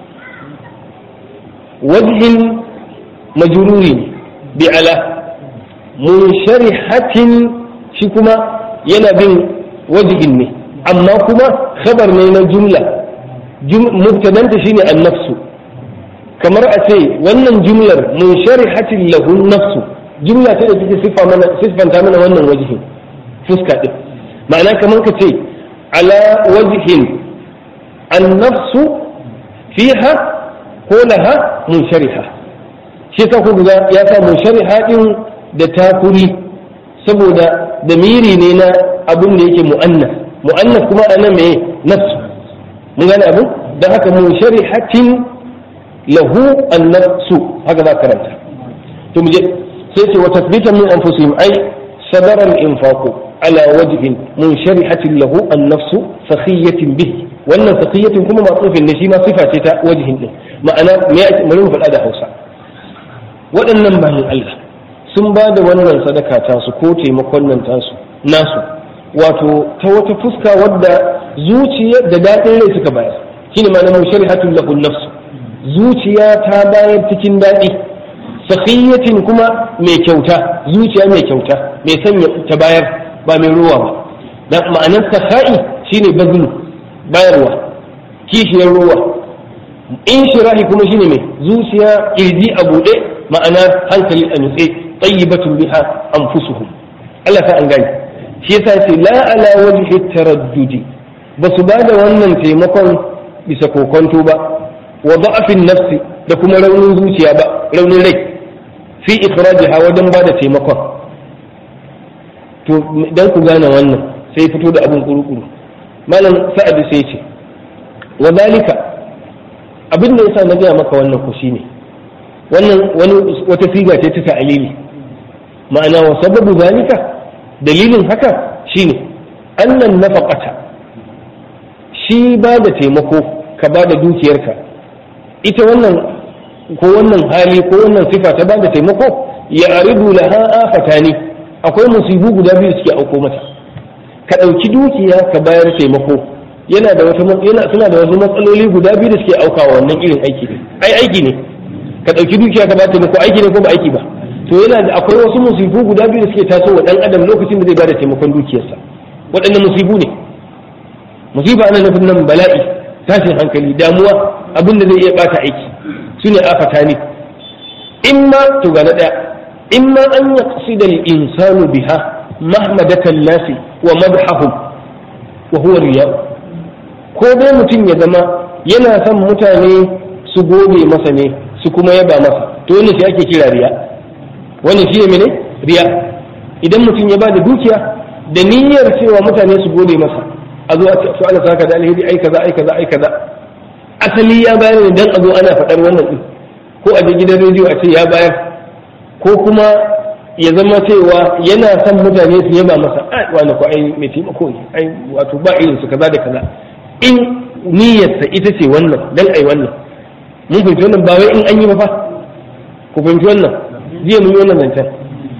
wajhin majruri bi ala munsharihatin shi kuma yana bin wajihin ne amma kuma khabar ne na jumla mubtadanta shine annafsu kamar a ce wannan jumlar munsharihatin lahu nafsu jumla ce da take sifa mana sifanta mana wannan wajihin fuska din ma'ana kamar ka ce ala wajihin annafsu fiha ko laha munshariha shi yasa ku ga ya sa munshariha din da takuri saboda damiri ne na abin da yake mu'annas mu'annas kuma anan me nafsu mun gane abin don haka mun sharihatin lahu an-nafsu haka za karanta to mu je sai ce wa tasbitan min anfusihim ai sadara al-infaq ala wajhin mun sharihatin lahu an-nafsu sakhiyatin bihi wannan sakhiyatin kuma matsufin ne shi ma sifa ce ta wajhin din ma'ana me ake mu faɗa da Hausa waɗannan bayan Allah sun ba da wannan sadaka tasu ko taimakon nan tasu nasu wato ta wata fuska wadda zuciya da daɗin rai suka bayar shine ma na shari'atul lahu nafs zuciya ta bayar cikin daɗi sakhiyatin kuma mai kyauta zuciya mai kyauta mai sanya ta bayar ba mai ruwa ba dan ma'anar sakha'i shine bazlu bayarwa kishiyar ruwa in shirahi kuma shine mai zuciya kirji a buɗe ma'ana hankali a nutse tayyibatun biha anfusuhum Allah ta an gani shi yasa ce la ala wajhi taraddudi ba su bada wannan taimakon bisa kokonto ba wa da'afin nafsi da kuma raunin zuciya ba raunin rai fi ikhrajiha wajen bada taimakon to dan ku gane wannan sai fito da abin kurukuru malam sa'ad sai ce wa dalika abin da yasa na gaya maka wannan ku shine wannan wani wata siga ce ta ta'alili ma'ana wa sababu zalika dalilin haka shine annan nafaqata shi ba da taimako ka ba da dukiyarka ita wannan ko wannan hali ko wannan sifa ta ba da taimako ya aridu laha afatani akwai musibu guda biyu suke auko mata ka ɗauki dukiya ka bayar taimako yana da wata yana suna da wasu matsaloli guda biyu da suke aukawa wannan irin aiki ne ai aiki ne ka ɗauki dukiya ka bayar taimako aiki ne ko ba aiki ba to yana da akwai wasu musibu guda biyu da suke taso wa dan adam lokacin da zai bada taimakon dukiyarsa waɗannan musibu ne musiba ana nufin nan bala'i tashin hankali damuwa abin da zai iya bata aiki su ne afata ne imma to ga na ɗaya imma an yaqsida al-insanu biha mahmadatan nasi wa madhahum wa huwa riya'u ko dai mutum ya zama yana son mutane su gode masa ne su kuma yaba masa to wannan shi ake kira riya wannan shi ne mene riya idan mutum ya bada dukiya da niyyar cewa mutane su gode masa a zo a ce to Allah saka da alheri ai kaza ai kaza ai kaza asali ya bayar ne dan a zo ana faɗar wannan din ko a je gidan rediyo a ce ya bayar ko kuma ya zama cewa yana son mutane su yaba masa ai wani ko ai mai taimako ne ai wato ba irin su kaza da kaza in niyyarsa ita ce wannan dan ai wannan mun fahimci wannan ba wai in an yi ba fa ku fahimci wannan jiya mun yi wannan zancen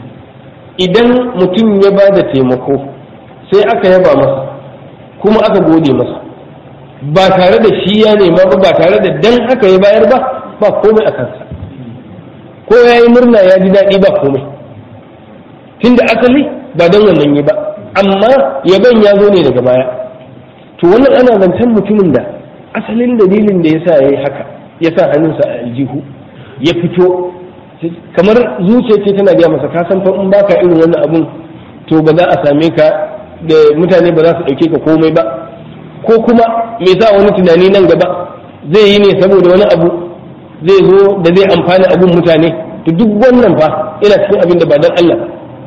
idan mutum ya ba da taimako sai aka yaba masa kuma aka gode masa ba tare da shi ya nema ba ba tare da dan haka ya bayar ba ba komai a kansa ko ya yi murna ya ji daɗi ba komai tunda asali ba don wannan yi ba amma yaban ya zo ne daga baya to wannan ana zancen mutumin da asalin dalilin da ya sa ya yi haka ya sa hannunsa a aljihu ya fito kamar zuciya ce tana gaya masa ka san fa in baka irin wannan abun to ba za a same ka da mutane ba za su ɗauke ka komai ba ko kuma me sa wani tunani nan gaba zai yi ne saboda wani abu zai zo da zai amfani abun mutane to duk wannan fa ina cikin abin da ba dan Allah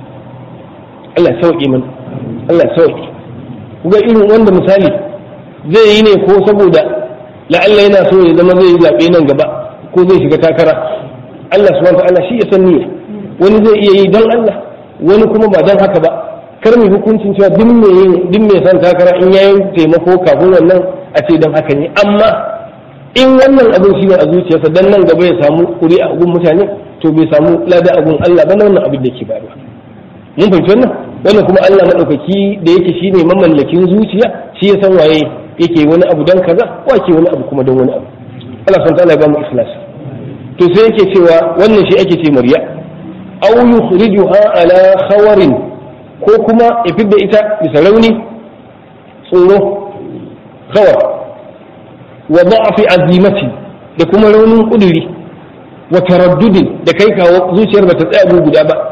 Allah sauƙi mana Allah sauƙi kuga irin wanda misali zai yi ne ko saboda la'alla yana so ya zama zai yi zaɓe nan gaba ko zai shiga takara Allah subhanahu wa ta'ala shi ya san niyya wani zai iya yi don Allah wani kuma ba don haka ba kar mu hukuncin cewa duk mai yin duk mai san takara in yayin taimako kafin wannan a ce don haka ne amma in wannan abin shi ne a zuciyarsa dan nan gaba ya samu kuri a gun mutane to bai samu lada a gun Allah ba wannan abin da ke bayarwa mun fahimci wannan wannan kuma Allah madaukaki da yake shine mamallakin zuciya shi ya san waye yake wani abu dan kaza ko yake wani abu kuma don wani abu Allah subhanahu wa ta'ala ya ba mu ikhlas to sai yake cewa wannan shi ake ce mariya aw yukhrijuha ala khawarin ko kuma ya fidda ita bisa rauni tsoro khawar wa da'fi azimati da kuma raunin kuduri wa taraddudin da kai kawo zuciyar bata tsaya guda ba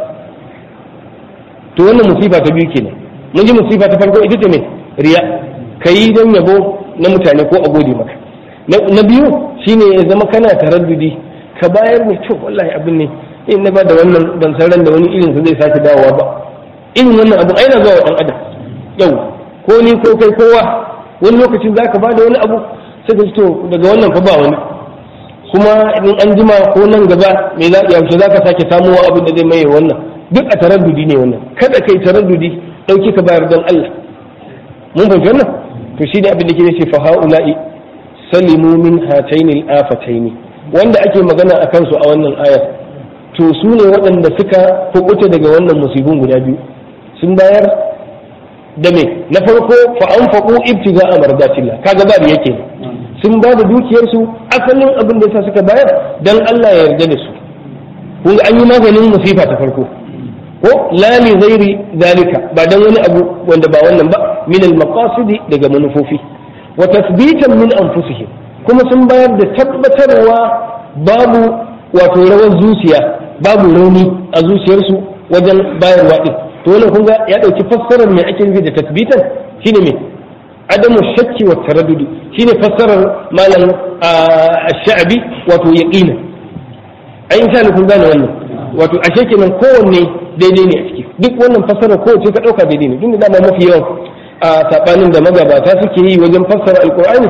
to wannan musifa ta biyu kenan mun ji musifa ta farko ita ce me riya kai dan yabo na mutane ko a gode maka na biyu shine ya zama kana taraddudi ka bayar ne to wallahi abin ne in na ba da wannan ban san ran da wani irin sa zai sake dawowa ba irin wannan abu aina zuwa wa dan adam yau ko ni ko kai kowa wani lokacin zaka ba da wani abu sai ka to daga wannan fa ba wani kuma in an jima ko nan gaba me za yaushe zaka sake samuwa abin da zai maye wannan duk a taraddudi ne wannan kada kai taraddudi dauki ka bayar don Allah mun fahimci wannan to shi ne abin da ke ce fa haula'i salimu min hataini al-afataini wanda ake magana a kansu a wannan ayar to su ne waɗanda suka kubuta daga wannan musibin guda biyu sun bayar da me na farko fa an faƙo ibtiga a mardatillah kaga ba da yake sun ba da dukiyarsu asalin abin da yasa suka bayar dan Allah ya yarda da su kun an yi maganin musifa ta farko ko la li ghairi zalika ba dan wani abu wanda ba wannan ba min al maqasidi daga manufofi wa tathbitan min anfusihim kuma sun bayar da tabbatarwa babu wato rawar zuciya babu rauni a zuciyarsu wajen bayarwa din to wannan kun ga ya dauki fassarar me ake nufi da tasbitan shine me adamu shakki wa taraddudi shine fassarar malam ash-sha'bi wato yaqina ai insha Allah kun gane wannan wato ashe kenan kowanne daidai ne a ciki duk wannan fassarar kowace ka dauka daidai ne duk da dama mafi yawan a sabanin da magabata suke yi wajen fassara alqur'ani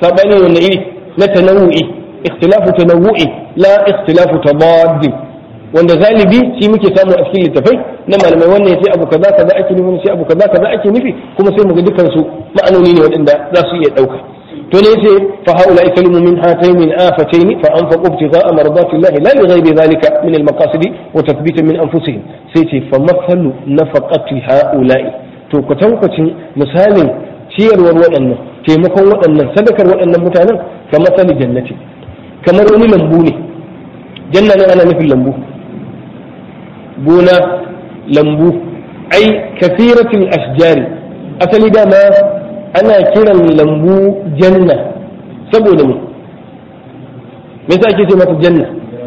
sabani wanda iri na tanawu'i ikhtilafu tanawu'i la ikhtilafu tabaddi wanda galibi shi muke samu a cikin littafai na malamai wannan yace abu kaza kaza ake nufi sai abu kaza kaza ake nufi kuma sai mu ga dukkan su ma'anoni ne waɗanda za su iya ɗauka to ne yace fa haula kalimu min hatayn min afatayn fa anfaqu ibtigha'a mardati Allah la li ghayri dhalika min al maqasid wa tathbita min anfusihim sai ce fa mathalu nafaqati haula'i to kwatankwacin misalin ciyarwar waɗannan taimakon waɗannan sadakar waɗannan mutanen ka matsali jannati kamar wani lambu ne janna nan ana nufin lambu gona lambu ai kasiratul ashjari asali dama ana kiran lambu janna saboda mu me yasa ake ce mata janna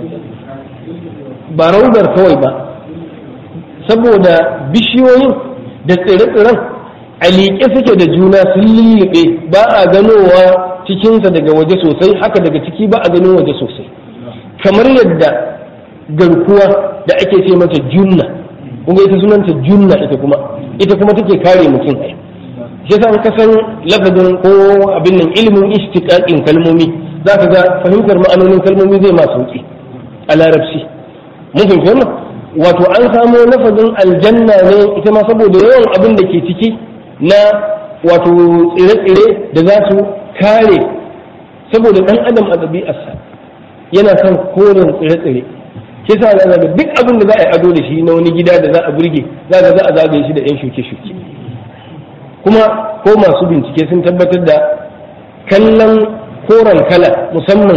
ba raudar kawai ba saboda bishiyoyin da tsire-tsiren a liƙe suke da juna sun lullube ba a ganowa cikinsa daga waje sosai haka daga ciki ba a ganin waje sosai kamar yadda garkuwa da ake ce mata junna kuma ita sunanta junna ita kuma ita kuma take kare mutum ai shi yasa ka san lafazin ko abin nan ilimin istiqaqin kalmomi zaka ga fahimtar ma'anonin kalmomi zai ma sauki a larabci mun fahimci wannan wato an samo lafazin aljanna ne ita ma saboda yawan abin da ke ciki na wato tsire-tsire da za su kare saboda ɗan adam a ɗabi'arsa yana son koren tsire-tsire ke sa za ga duk abin da za a yi ado da shi na wani gida da za a burge za ga za a zagaye shi da yan shuke-shuke kuma ko masu bincike sun tabbatar da kallon koren kala musamman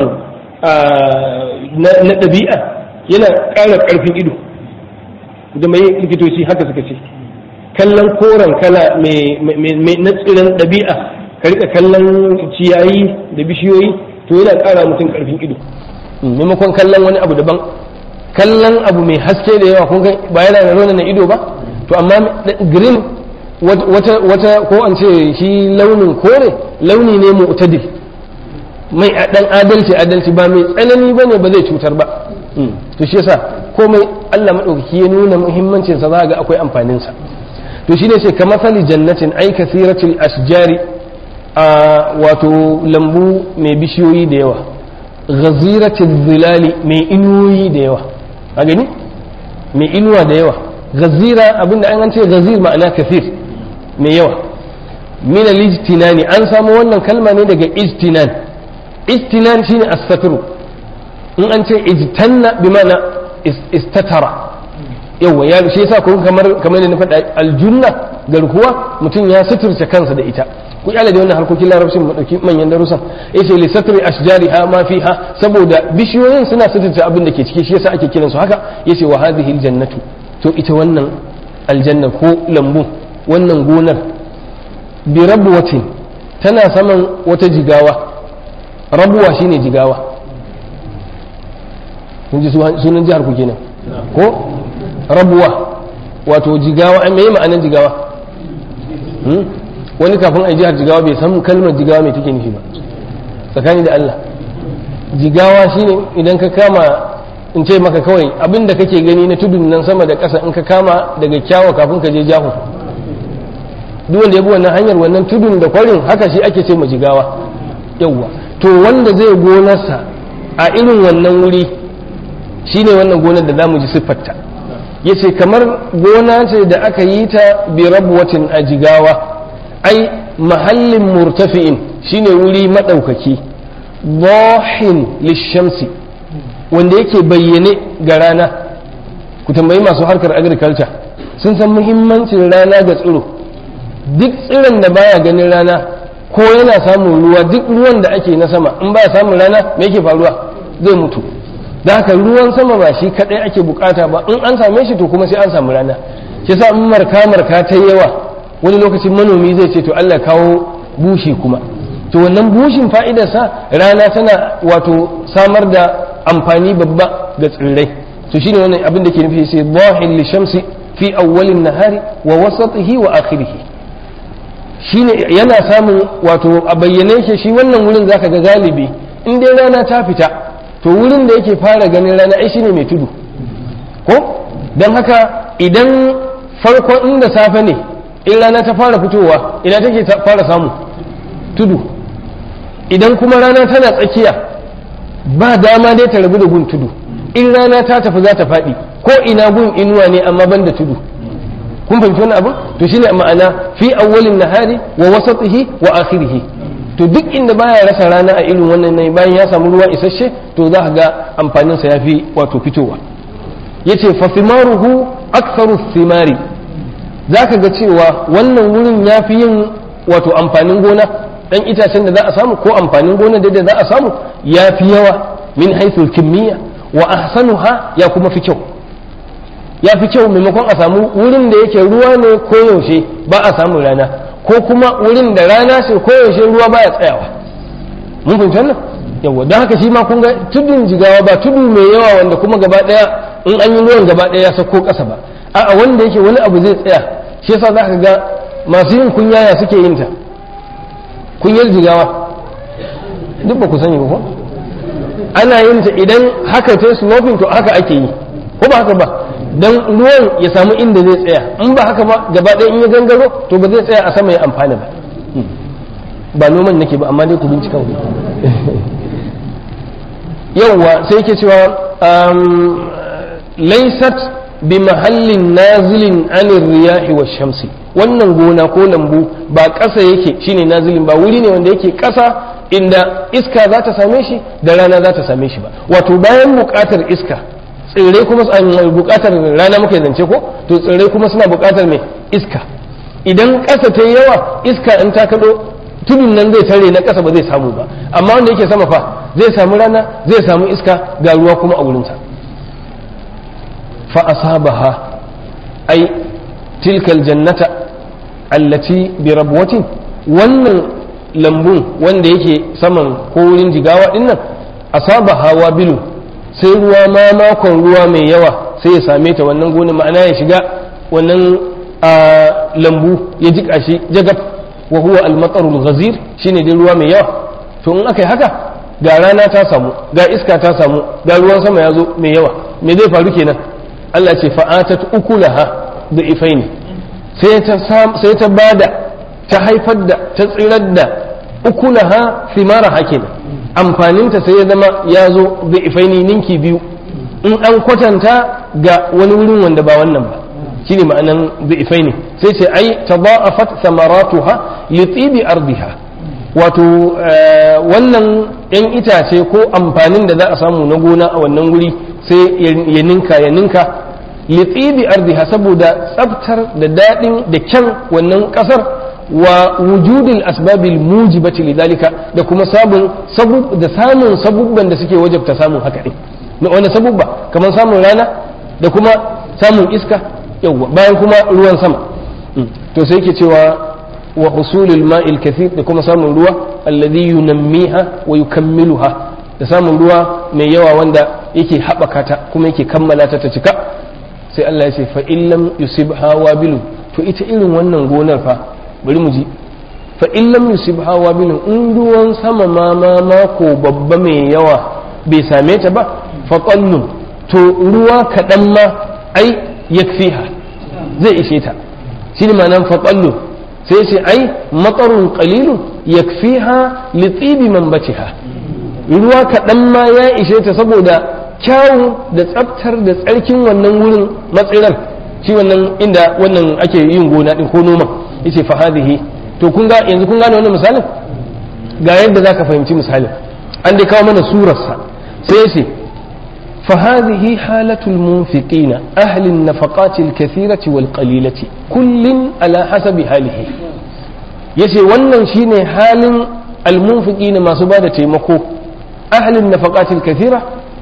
na ɗabi'a yana ƙara ƙarfin ido da mai likitoci haka suka ce kallon koren kala mai na tsirin ɗabi'a ka rika kallon ciyayi da bishiyoyi to yana ƙara mutum ƙarfin ido maimakon kallon wani abu daban kallon abu mai haske da yawa kun ba yana da rona na ido ba to amma green wata wata ko an ce shi launin kore launi ne mu'tadil mai dan adalci adalci ba mai tsanani bane ba zai cutar ba to shi yasa komai Allah madaukaki ya nuna muhimmancin sa za ga akwai amfanin sa to shine sai kamar sali jannatin ai kasiratul ashjari a wato lambu mai bishiyoyi da yawa ghaziratul zilali mai inuwoyi da yawa a gani mai inuwa da yawa ghazira abinda an ce ghazir ma'ana kasir mai yawa min al-ijtinani an samu wannan kalma ne daga ijtinan ijtinan shine as-satru in an ce ijtanna bi ma'ana istatara yawa ya shi yasa kun kamar kamar da na faɗa aljunna garkuwa mutum ya suturce kansa da ita ku kyale da wannan harkokin larabcin mu dauki manyan darussan yace li satri ashjariha ma fiha saboda bishiyoyin suna suturce abin da ke ciki shi yasa ake kiransu haka yace wa hadhihi aljannatu to ita wannan aljanna ko lambu wannan gonar bi rabwatin tana saman wata jigawa rabuwa shine jigawa kun ji sunan jihar ku kenan ko rabuwa wato jigawa ai meye ma'anar jigawa wani kafin a jihar jigawa bai san kalmar jigawa mai take nufi ba tsakani da Allah jigawa shine idan ka kama in ce maka kawai abinda kake gani na tudun nan sama da ƙasa in ka kama daga kyawa kafin ka je jahu duk wanda ya bi wannan hanyar wannan tudun da kwarin haka shi ake ce ma jigawa yawwa to wanda zai gonarsa a irin wannan wuri shine wannan gonar da zamu ji siffarta yace kamar gona ce da aka yi ta bi rabwatin a jigawa ai mahallin murtafi'in shine wuri madaukaki dahin lishamsi wanda yake bayyane ga rana ku tambayi masu harkar agriculture sun san muhimmancin rana ga tsiro duk tsiron da baya ganin rana ko yana samun ruwa duk ruwan da ake na sama in baya samun rana me yake faruwa zai mutu da haka ruwan sama ba shi kadai ake bukata ba in an same shi to kuma sai an samu rana shi yasa in marka marka ta yawa wani lokacin manomi zai ce to Allah kawo bushi kuma to wannan bushin fa'idarsa rana tana wato samar da amfani babba ga tsirrai to shine wannan abin da ke nufi sai dhahil li shamsi fi awwalin nahari wa wasatihi wa akhirih shine yana samun wato a bayyane shi shi wannan wurin zaka ga galibi in dai rana ta fita to wurin da yake fara ganin rana ai shine mai tudu ko don haka idan farkon inda safe ne in rana ta fara fitowa ina take fara samu tudu idan kuma rana tana tsakiya ba dama dai ta rabu da gun tudu in rana ta tafi za ta faɗi ko ina gun inuwa ne amma ban da tudu kun fahimci wani abu to shine ma'ana fi awwalin nahari wa wasatihi wa akhirihi to duk inda baya rasa rana a irin wannan ne bayan ya samu ruwa isasshe to za ka ga amfanin sa yafi wato fitowa yace fa thimaruhu aktharu thimari zaka ga cewa wannan wurin yafi yin wato amfanin gona dan itacen da za a samu ko amfanin gona da za a samu yafi yawa min haythu kimiyya wa ahsanuha ya kuma fi kyau ya fi kyau maimakon a samu wurin da yake ruwa ne koyaushe ba a samun rana ko kuma wurin da rana ce koyaushe ruwa baya tsayawa mun fahimci wannan yawa don haka shi ma kun ga tudun jigawa ba tudu mai yawa wanda kuma gaba daya in an yi ruwan gaba daya ya sauko kasa ba a'a wanda yake wani abu zai tsaya shi yasa za ka ga masu yin kunyaya suke yin ta kunyar jigawa duk ba ku sani ba ko ana yin ta idan haka ta sloping to haka ake yi ko ba haka ba dan ruwan ya samu inda zai tsaya in ba haka ba gaba ɗaya in ya gangaro to ba zai tsaya a sama ya amfana ba ba noman nake ba amma dai ku bincika ku yawwa sai ke cewa laysat bi mahallin nazilin anir riyahi wa shamsi wannan gona ko lambu ba ƙasa yake shine nazilin ba wuri ne wanda yake ƙasa inda iska za ta same shi da rana za ta same shi ba wato bayan buƙatar iska tsirrai kuma buƙatar rana muke zance ko to tsirrai kuma suna buƙatar mai iska idan ƙasa ta yi yawa iska in ta kaɗo tudun nan zai tare na ƙasa ba zai samu ba amma wanda yake sama fa zai samu rana zai samu iska ga ruwa kuma a wurinsa fa asabaha ai tilkal jannata allati bi rabwatin wannan lambun wanda yake saman ko wurin jigawa din nan asaba hawa bilu sai ruwa ma makon ruwa mai yawa sai ya same ta wannan gona ma'ana ya shiga wannan lambu ya jika shi jagab wa huwa al-matarul ghazir shine dai ruwa mai yawa to in aka yi haka ga rana ta samu ga iska ta samu ga ruwan sama ya zo mai yawa me zai faru kenan Allah ce fa'atat ukulaha da ifaini sai ta sai ta bada ta haifar da ta tsirar da ukulaha simara hakenan amfaninta sai ya zama ya zo da ifaini ninki biyu in an kwatanta ga wani wurin wanda ba wannan ba shine ma'anan da ifaini sai ce ai tada'afat samaratuha li tibi ardiha wato wannan yan itace ko amfanin da za a samu na gona a wannan wuri sai ya ninka ya ninka li tibi ardiha saboda tsaftar da daɗin da kyan wannan ƙasar wa wujudil asbabil mujibati lidhalika da kuma sabun sabub da samun sabubban da suke wajabta samun haka din na wani sabubba kamar samun rana da kuma samun iska yawa bayan kuma ruwan sama to sai yake cewa wa husulil ma'il kathir da kuma samun ruwa alladhi yunammiha wa yukammiluha da samun ruwa mai yawa wanda yake haɓaka ta kuma yake kammala ta ta cika sai Allah ya ce fa illam yusibha wabilu to ita irin wannan gonar fa bari mu ji fa in lam yusibha wabilun in ruwan sama ma ma mako babba mai yawa bai same ta ba fa qallun to ruwa kaɗan ma ai yakfiha zai ishe ta shine ma'anar fa qallun sai ce ai matsarun qalilun yakfiha li tibi manbatiha ruwa kaɗan ma ya ishe ta saboda kyawun da tsaftar da tsarkin wannan wurin matsirar shi wannan inda wannan ake yin gona din ko noma yace fa hadhihi to kun ga yanzu kun gane wannan misalin ga yadda zaka fahimci misalin an dai kawo mana surar sa sai yace fa hadhihi halatul munfiqina ahli an-nafaqati al-kathirati wal qalilati kullin ala hasabi halihi yace wannan shine halin al-munfiqina masu bada taimako ahli an-nafaqati al-kathira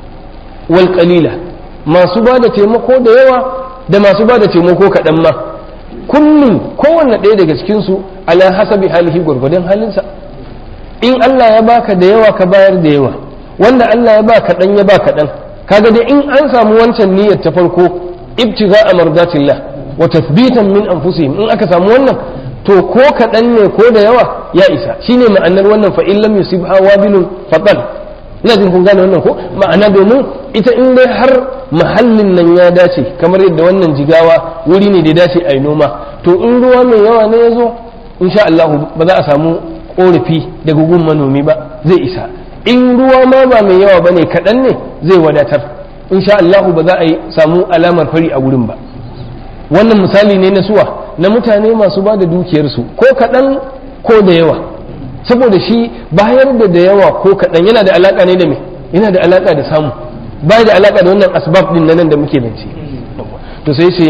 wal qalila masu bada taimako da yawa da masu bada taimako kaɗan ma kullum kowanne ɗaya daga cikinsu ala hasabi halihi gwargwadon halinsa in Allah ya baka da yawa ka bayar da yawa wanda Allah ya ba kaɗan ya ba kaɗan kaga dai in an samu wancan niyyar ta farko ibtiga a mardatillah wa tathbitan min anfusihim in aka samu wannan to ko kaɗan ne ko da yawa ya isa shine ma'anar wannan fa in lam yusibha wabilun fatal ina jin kun gane wannan ko ma'ana domin ita in dai har mahallin nan ya dace kamar yadda wannan jigawa wuri ne da ya dace a yi noma to in ruwa mai yawa ne ya zo insha Allah ba za a samu korafi daga gun manomi ba zai isa in ruwa ma ba mai yawa bane kaɗan ne zai wadatar insha Allah ba za a yi samu alamar fari a gurin ba wannan misali ne na suwa na mutane masu ba da dukiyarsu ko kaɗan ko da yawa saboda shi bayar da da yawa ko kaɗan yana da alaƙa ne da me yana da alaƙa da samu ba da alaƙa da wannan asbab din nan da muke zance to sai ce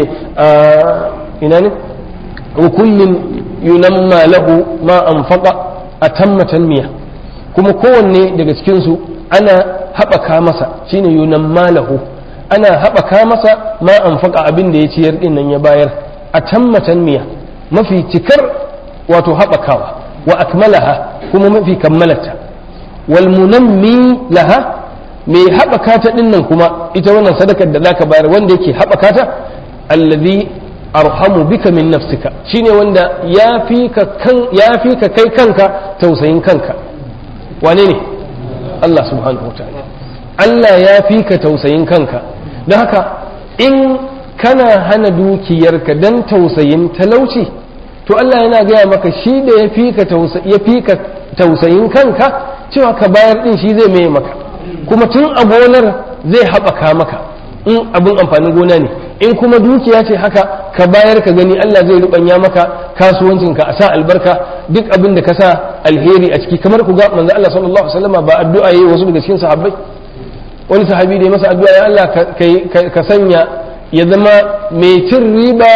ina ne wa kullin yunamma lahu ma anfaqa atamma tanmiya kuma kowanne daga cikin su ana haɓaka masa shine yunamma lahu ana haɓaka masa ma anfaqa abin da ya ciyar din nan ya bayar atamma tanmiya mafi cikar wato haɓakawa wa akmalaha kuma mafi kammalata wal munammi laha mai haɓaka ta ɗin nan kuma ita wannan sadakar da zaka bayar wanda yake haɓaka ta allazi arhamu bika min nafsika shine wanda ya fi ka kan ya fi ka kai kanka tausayin kanka wane ne Allah subhanahu wataala Allah ya fi ka tausayin kanka don haka in kana hana dukiyarka dan tausayin talauci to Allah yana gaya maka shi da ya fi ka tausayin kanka cewa ka bayar din shi zai mai maka kuma tun a gonar zai haɓaka maka in abin amfanin gona ne in kuma dukiya ce haka ka bayar ka gani Allah zai rubanya maka kasuwancinka a sa albarka duk abin da ka sa alheri a ciki kamar ku ga manzo Allah sallallahu alaihi wasallam ba addu'a yayi wasu daga cikin sahabbai wani sahabi da ya masa addu'a ya Allah ka sanya ya zama mai cin riba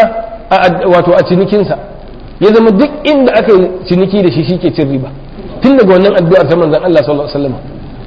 wato a cinikinsa ya zama duk inda aka yi ciniki da shi shike cin riba tun daga wannan addu'ar ta manzon Allah sallallahu alaihi wasallam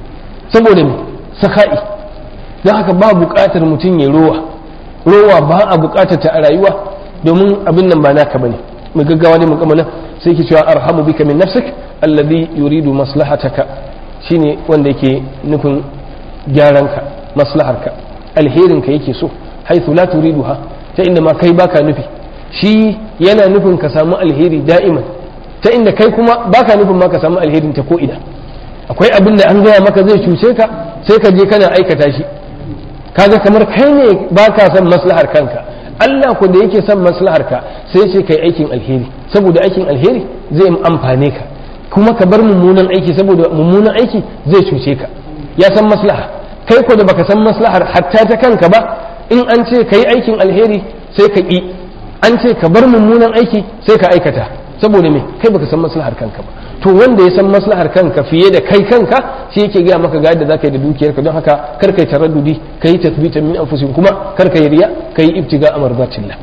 saboda me saka'i don haka ba buƙatar mutum ya rowa rowa ba a buƙatar ta a rayuwa domin abin nan ba naka bane mu gaggawa ne mu kamala sai ki cewa arhamu bika min nafsik alladhi yuridu maslahataka shine wanda yake nufin gyaranka maslaharka alherinka yake so haithu la turiduha ta inda ma kai baka nufi shi yana nufin ka samu alheri da'iman ta inda kai kuma baka nufin ma ka samu alherin ta ko ina akwai abin da an gaya maka zai cuce ka sai ka je kana aikata shi kaga kamar kai ne baka son maslahar kanka Allah ku da yake son maslahar ka sai ce kai aikin alheri saboda aikin alheri zai amfane ka kuma ka bar mummunan aiki saboda mummunan aiki zai cuce ka ya san maslaha kai ko da baka san maslahar hatta ta kanka ba in an ce ka yi aikin alheri sai ka ƙi an ce ka bar mummunan aiki sai ka aikata saboda me kai baka san maslahar kanka ba to wanda ya san maslahar kanka fiye da kai kanka shi yake gaya maka ga yadda zaka yi da dukiyarka don haka kar kai taraddudi kai tathbitan min anfusihim kuma kar kai riya kai ibtiga amardatillah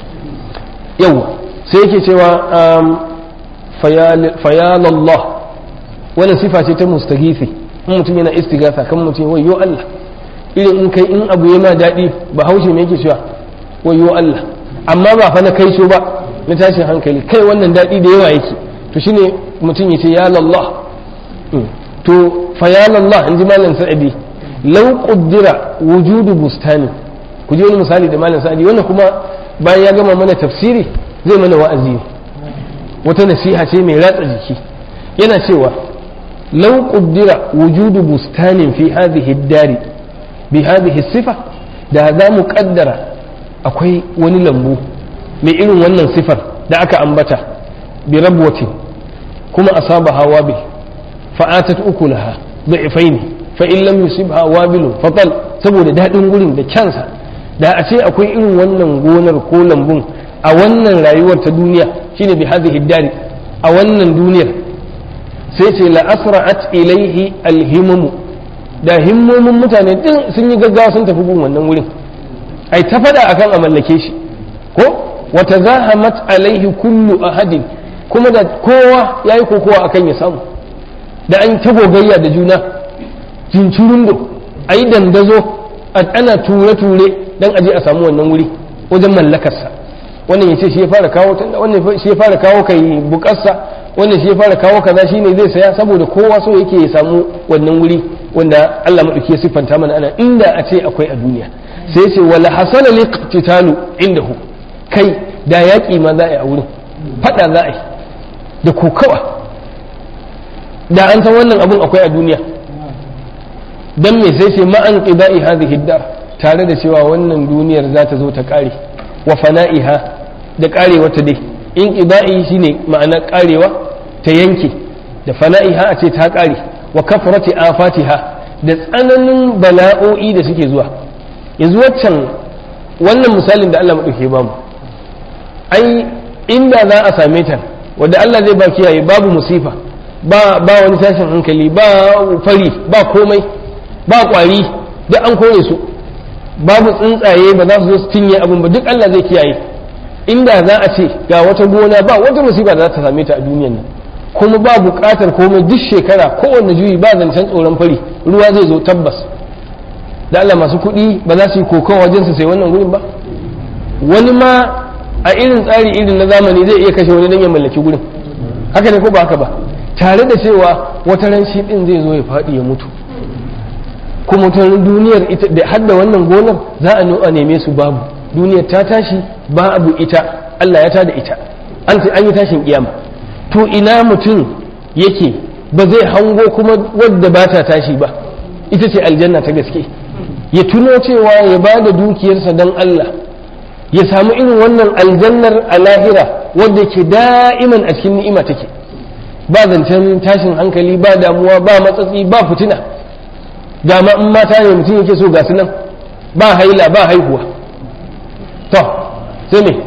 yawa sai yake cewa fayalallah wannan sifa ce ta mustagifi in mutum yana istighatha kan mutum wayyo Allah irin in kai in abu yana daɗi ba haushe me yake cewa wayyo Allah amma ba fa na kai so ba na tashin hankali kai wannan daɗi da yawa yake to shine mutum ya ce ya lallah to fa ya lallah in ji malam sa'adi law qaddara wujudu bustani ku ji wani misali da malam sa'adi wannan kuma bayan ya gama mana tafsiri zai mana wa'azi wata nasiha ce mai ratsa jiki yana cewa law qaddara wujudu bustanin fi hadhihi ad-dari bi hadhihi sifa da za mu kaddara akwai wani lambu mai irin wannan sifar da aka ambata bi rabwati kuma asaba hawabil fa'atat ukulaha da'ifaini fa in lam yusibha wabilun fatal saboda dadin gurin da kyansa da a ce akwai irin wannan gonar ko lambun a wannan rayuwar ta duniya shine bi hadhihi dari a wannan duniyar sai ce la asra'at ilaihi alhimamu da himmomin mutane din sun yi gaggawa sun tafi gun wannan wurin ai ta fada akan a mallake shi ko wata zahamat alaihi kullu ahadin kuma da kowa ya yi kokowa akan ya samu da an ta gogayya da juna cincirundo a yi dandazo ana ture-ture don aje a samu wannan wuri wajen mallakarsa wannan ya ce shi ya fara kawo wannan shi ya fara kawo kai bukarsa wannan shi ya fara kawo kaza shine zai saya saboda kowa so yake ya samu wannan wuri wanda Allah madauki ya siffanta mana ana inda a ce akwai a duniya sai ce wala hasala liqtitalu indahu kai da yaƙi ma za a yi a wurin fada za a yi da kokawa da an san wannan abun akwai a duniya dan me sai ce ma'an qida'i hadhihi dar tare da cewa wannan duniyar za ta zo ta kare wa fana'iha da karewa ta dai in qida'i shine ma'ana karewa ta yanke da fana'iha a ce ta ƙare wa kafarati afatiha da tsananin bala'o'i da suke zuwa yanzu waccan wannan misalin da Allah maɗauke ba mu ai inda za a same ta wadda Allah zai ba kiyaye babu musifa ba ba wani tashin hankali ba fari ba komai ba kwari duk an kore su babu tsuntsaye ba za su zo su cinye abin ba duk Allah zai kiyaye inda za a ce ga wata gona ba wata musiba da za ta same ta a duniyan nan kuma ba buƙatar komai duk shekara kowanne juyi ba zancen tsoron fari ruwa zai zo tabbas da Allah masu kuɗi ba za su yi kokon wajen su sai wannan gurin ba wani ma a irin tsari irin na zamani zai iya kashe wani don ya mallaki gurin haka ne ko ba haka ba tare da cewa wata ran shi din zai zo ya faɗi ya mutu kuma ta duniyar ita da har da wannan gonar za a neme su babu duniyar ta tashi babu ita Allah ya tada ita an an yi tashin kiyama to ina mutum yake ba zai hango kuma wadda ba ta tashi ba ita ce aljanna ta gaske ya tuno cewa ya ba da dukiyarsa don Allah ya samu irin wannan aljannar a lahira wadda ke da'iman a cikin ni'ima take ba zancen tashin hankali ba damuwa ba matsatsi ba fitina ga ma in mata ne mutum yake so ga su nan ba haila ba haihuwa to sai me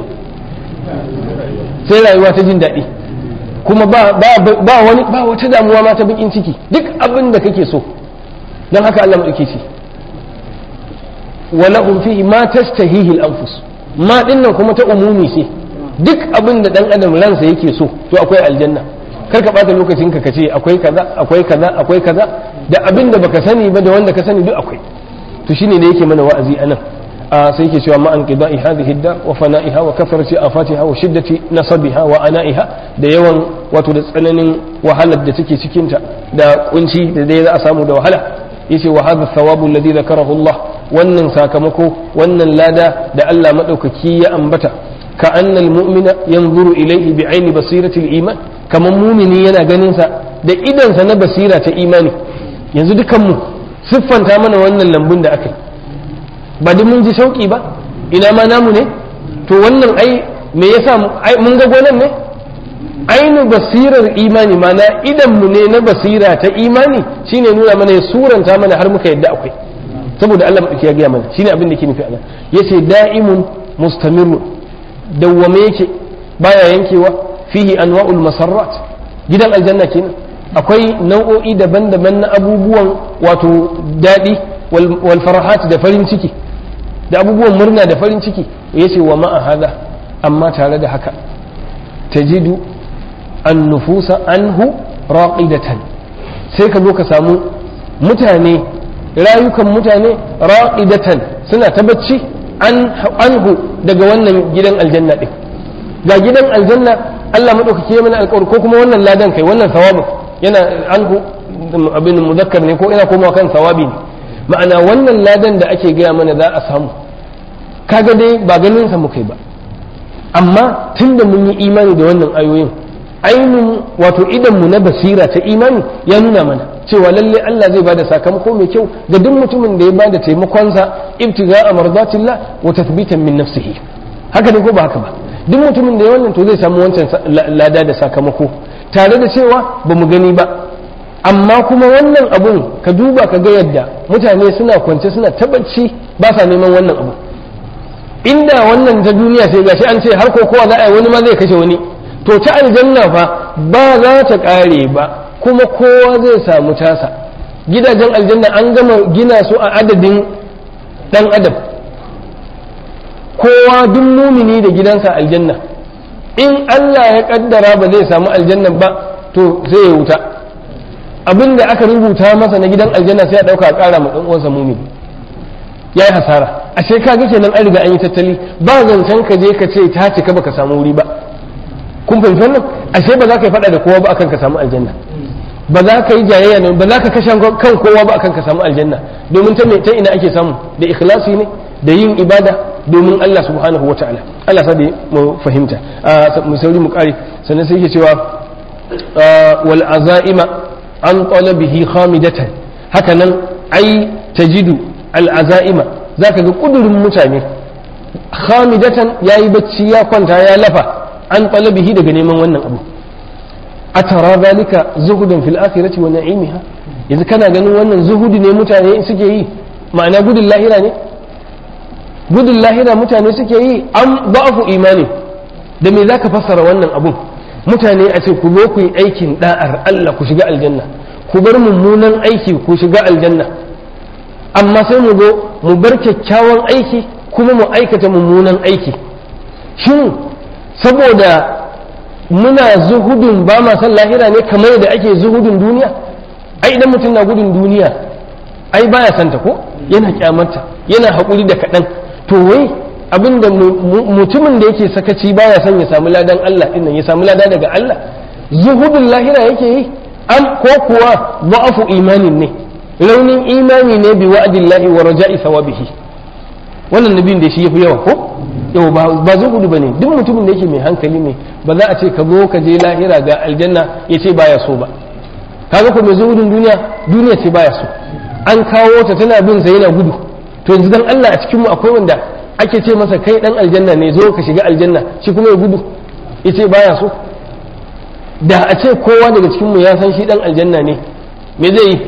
sai rayuwa ta jin daɗi kuma ba ba wani ba wata damuwa ma ta bakin ciki duk abin da kake so don haka Allah maɗauke ce walahum fihi ma tastahihi al-anfus ma dinnan kuma ta umumi ce duk abin da dan adam ransa yake so to akwai aljanna kar ka bata lokacin ka kace akwai kaza akwai kaza akwai kaza da abin da baka sani ba da wanda ka sani duk akwai to shine da yake mana wa'azi anan a sai yake cewa ma an qida'i hadhihi dar wa fana'iha wa kafarati afatiha wa shiddati nasabiha wa ana'iha da yawan wato da tsananin wahalar da take cikin ta da kunci da dai za a samu da wahala yace wa hadha thawabu alladhi dhakarahu Allah wannan sakamako wannan lada da Allah madaukaki ya ambata ka annal mu'mina yanzuru ilayhi bi aini basirati al-iman kaman mumini yana ganin sa da idansa na basira ta imani yanzu dukan mu siffanta mana wannan lambun da aka yi ba duk mun ji shauki ba ina ma namu ne to wannan ai me yasa mun ga gonan ne ainu basirar imani mana idan mu ne na basira ta imani shine nuna mana ya suranta mana har muka yadda akwai saboda Allah madauki ya gaya mana shine abin da ke nufi anan yace da'imun mustamirun dawwame yake baya yankewa fihi anwa'ul masarrat gidan aljanna kenan akwai nau'o'i daban-daban na abubuwan wato daɗi wal farahat da farin ciki da abubuwan murna da farin ciki yace wa ma'a hada amma tare da haka tajidu an nufusa anhu raqidatan sai ka zo ka samu mutane rayukan mutane raqidatan suna ta bacci anhu daga wannan gidan aljanna din ga gidan aljanna Allah madaukake mana alƙawari ko kuma wannan ladan kai wannan sawabin yana anhu abin muzakkar ne ko ina komawa kan sawabi ne ma'ana wannan ladan da ake gaya mana za a samu kaga dai ba ganin sa mukai ba amma tunda mun yi imani da wannan ayoyin ainihin wato idan mu na basira ta imani ya nuna mana cewa lalle Allah zai bada sakamako mai kyau ga duk mutumin da ya bada taimakonsa ibtiga a mardatillah wa tathbitan min nafsihi haka ne ko ba haka ba duk mutumin da ya wannan to zai samu wancan lada da sakamako tare da cewa ba mu gani ba amma kuma wannan abun ka duba ka ga yadda mutane suna kwance suna tabbaci ba sa neman wannan abu inda wannan ta duniya sai gashi an ce har ko kowa za a yi wani ma zai kashe wani to ta aljanna fa ba za ta kare ba kuma kowa zai samu tasa gidajen aljanna an gama gina su a adadin dan adam kowa duk mumini da gidansa aljanna in Allah ya kaddara ba zai samu aljanna ba to sai ya wuta abinda aka rubuta masa na gidan aljanna sai ya dauka a kara ma dan uwansa mumini yayi hasara ashe ka ga kenan an riga an yi tattali ba zancen ka je ka ce ta cika baka samu wuri ba kun fahimci wannan ashe ba za ka yi fada da kowa ba akan ka samu aljanna ba za ka yi jayayya ne ba za ka kashe kan kowa ba akan ka samu aljanna domin ta ta ina ake samu da ikhlasi ne da yin ibada domin Allah subhanahu wa ta'ala Allah sa da mu fahimta mu sauri mu kare sannan sai yake cewa wal azaima an talabihi khamidatan haka nan ai tajidu al azaima zaka ga kudurin mutane khamidatan yayi bacci ya kwanta ya lafa an talabihi daga neman wannan abu atara zalika zuhudan fil akhirati wa na'imiha yanzu kana ganin wannan zuhudi ne mutane suke yi ma'ana gudun lahira ne gudun lahira mutane suke yi an ba'afu imani da me zaka fassara wannan abun mutane a ce ku zo ku yi aikin da'ar Allah ku shiga aljanna ku bar mummunan aiki ku shiga aljanna amma sai mu zo mu bar kyakkyawan aiki kuma mu aikata mummunan aiki shin saboda muna zuhudun ba ma san lahira ne kamar yadda ake zuhudun duniya ai idan mutum na gudun duniya ai baya santa ko yana kyamarta yana haƙuri da kaɗan to wai abinda mutumin da yake sakaci baya son ya samu ladan Allah din nan ya samu lada daga Allah zuhudun lahira yake yi an ko kuwa ba'afu imanin ne raunin imani ne bi wa'dillahi wa raja'i thawabihi wannan nabin da shi yafi yawa ko yau ba zuhudu bane duk mutumin da yake mai hankali ne ba za a ce ka zo ka je lahira ga aljanna ya ce baya so ba kaga ko mai zuhudun duniya duniya ce baya so an kawo ta tana bin sa yana gudu to yanzu dan Allah a cikin mu akwai wanda ake ce masa kai dan aljanna ne zo ka shiga aljanna shi kuma ya gudu ya ce baya so da a ce kowa daga cikin mu ya san shi dan aljanna ne me zai yi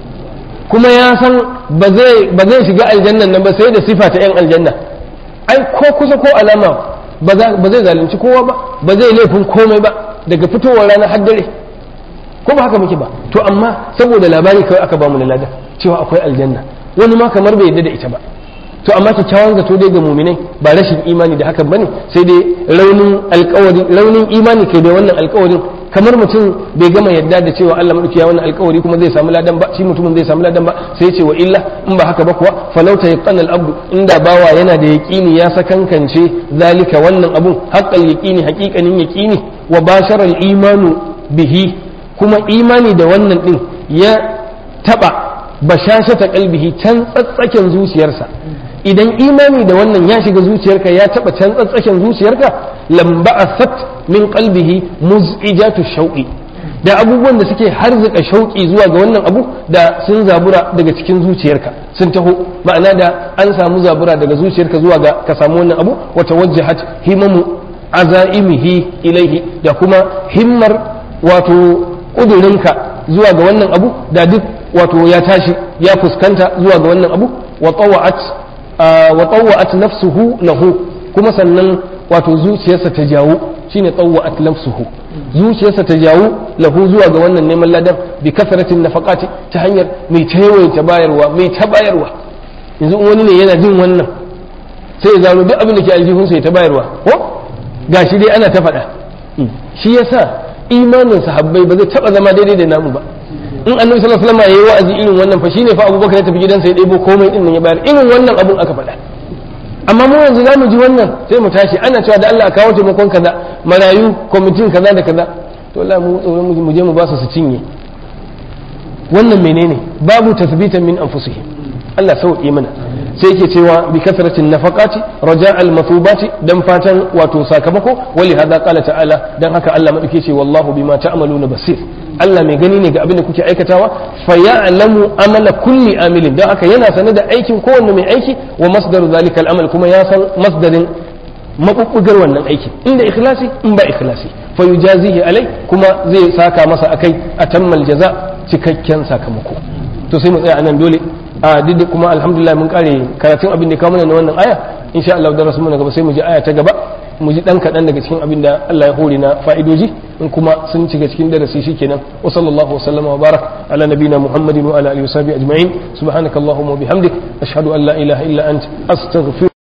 kuma ya san ba zai shiga aljannan nan ba sai da sifa ta yan aljanna ai ko kusa ko alama ba zai zalunci kowa ba ba zai laifin komai ba daga fitowar rana har dare ko ba haka muke ba to amma saboda labari kawai aka bamu na lada cewa akwai aljanna wani ma kamar bai yadda da ita ba to amma kyakkyawan zato dai ga muminai ba rashin imani da hakan bane sai dai raunin alkawari raunin imani kai da wannan alkawarin kamar mutum bai gama yadda da cewa Allah madauki ya wannan alkawari kuma zai samu ladan ba shi mutumin zai samu ladan ba sai ce wa illa in ba haka ba kuwa falauta yaqana al-abdu inda bawa yana da yaqini ya sakankance zalika wannan abun haqqal yaqini haqiqanin yaqini wa bashara al-imanu bihi kuma imani da wannan din ya taba bashashata qalbihi can tsatsaken zuciyarsa idan imani da wannan ya shiga zuciyarka ya taba can tsatsaken zuciyarka lamba'asat min qalbihi muz'ijatu shauqi da abubuwan da suke harzika shauƙi zuwa ga wannan abu da sun zabura daga cikin zuciyarka sun taho ma'ana da an samu zabura daga zuciyarka zuwa ga ka samu wannan abu wata wajjahat himamu azaimihi ilaihi da kuma himmar wato ƙudurinka zuwa ga wannan abu da duk wato ya tashi ya fuskanta zuwa ga wannan abu wa tawa'at wa tawa'at nafsuhu lahu kuma sannan wato zuciyarsa ta jawo shine tawa'at nafsuhu zuciyarsa ta jawo lahu zuwa ga wannan neman ladan bi kasratin nafaqati ta hanyar mai ta bayarwa mai ta bayarwa yanzu wani ne yana jin wannan sai ya zaro duk abin da ke aljihunsa ya ta bayarwa ko gashi dai ana ta faɗa shi yasa imanin sahabbai ba zai taba zama daidai da namu ba in annabi sallallahu alaihi wasallam yayi wa'azi irin wannan fa shine fa abubakar ya tafi gidansa ya ɗebo komai din nan ya bayar irin wannan abun aka faɗa amma mu yanzu zamu ji wannan sai mu tashi ana cewa da Allah a kawo taimakon kaza marayu kwamitin kaza da kaza to Allah mu tsoron mu je mu ba su su cinye wannan menene babu tasbitan min anfusihim Allah sauƙi mana sai yake cewa bi kasratin nafaqati raja al mathubati dan fatan wato sakamako wali hada qala ta'ala dan haka Allah madauke ce wallahu bima ta'maluna basir Allah mai gani ne ga abin da kuke aikatawa fa ya'lamu amala kulli amilin dan haka yana sanar da aikin kowanne mai aiki wa masdaru zalika al amal kuma ya san masdarin mabubbugar wannan aikin inda ikhlasi in ba ikhlasi fa yujazihi alai kuma zai saka masa akai atammal jaza cikakken sakamako to sai mu tsaya anan dole a duk kuma alhamdulillah mun kare karatun abin da kawo mana na wannan aya insha Allah da rasu gaba sai mu ji aya ta gaba mu ji dan kadan daga cikin abin da Allah ya hore na fa'idoji in kuma sun shiga cikin darasi shikenan wa sallallahu wa sallama wa barak ala nabina muhammadin wa ala alihi wa sahbihi ajma'in subhanakallahumma wa bihamdik ashhadu an la ilaha illa ant astaghfiruka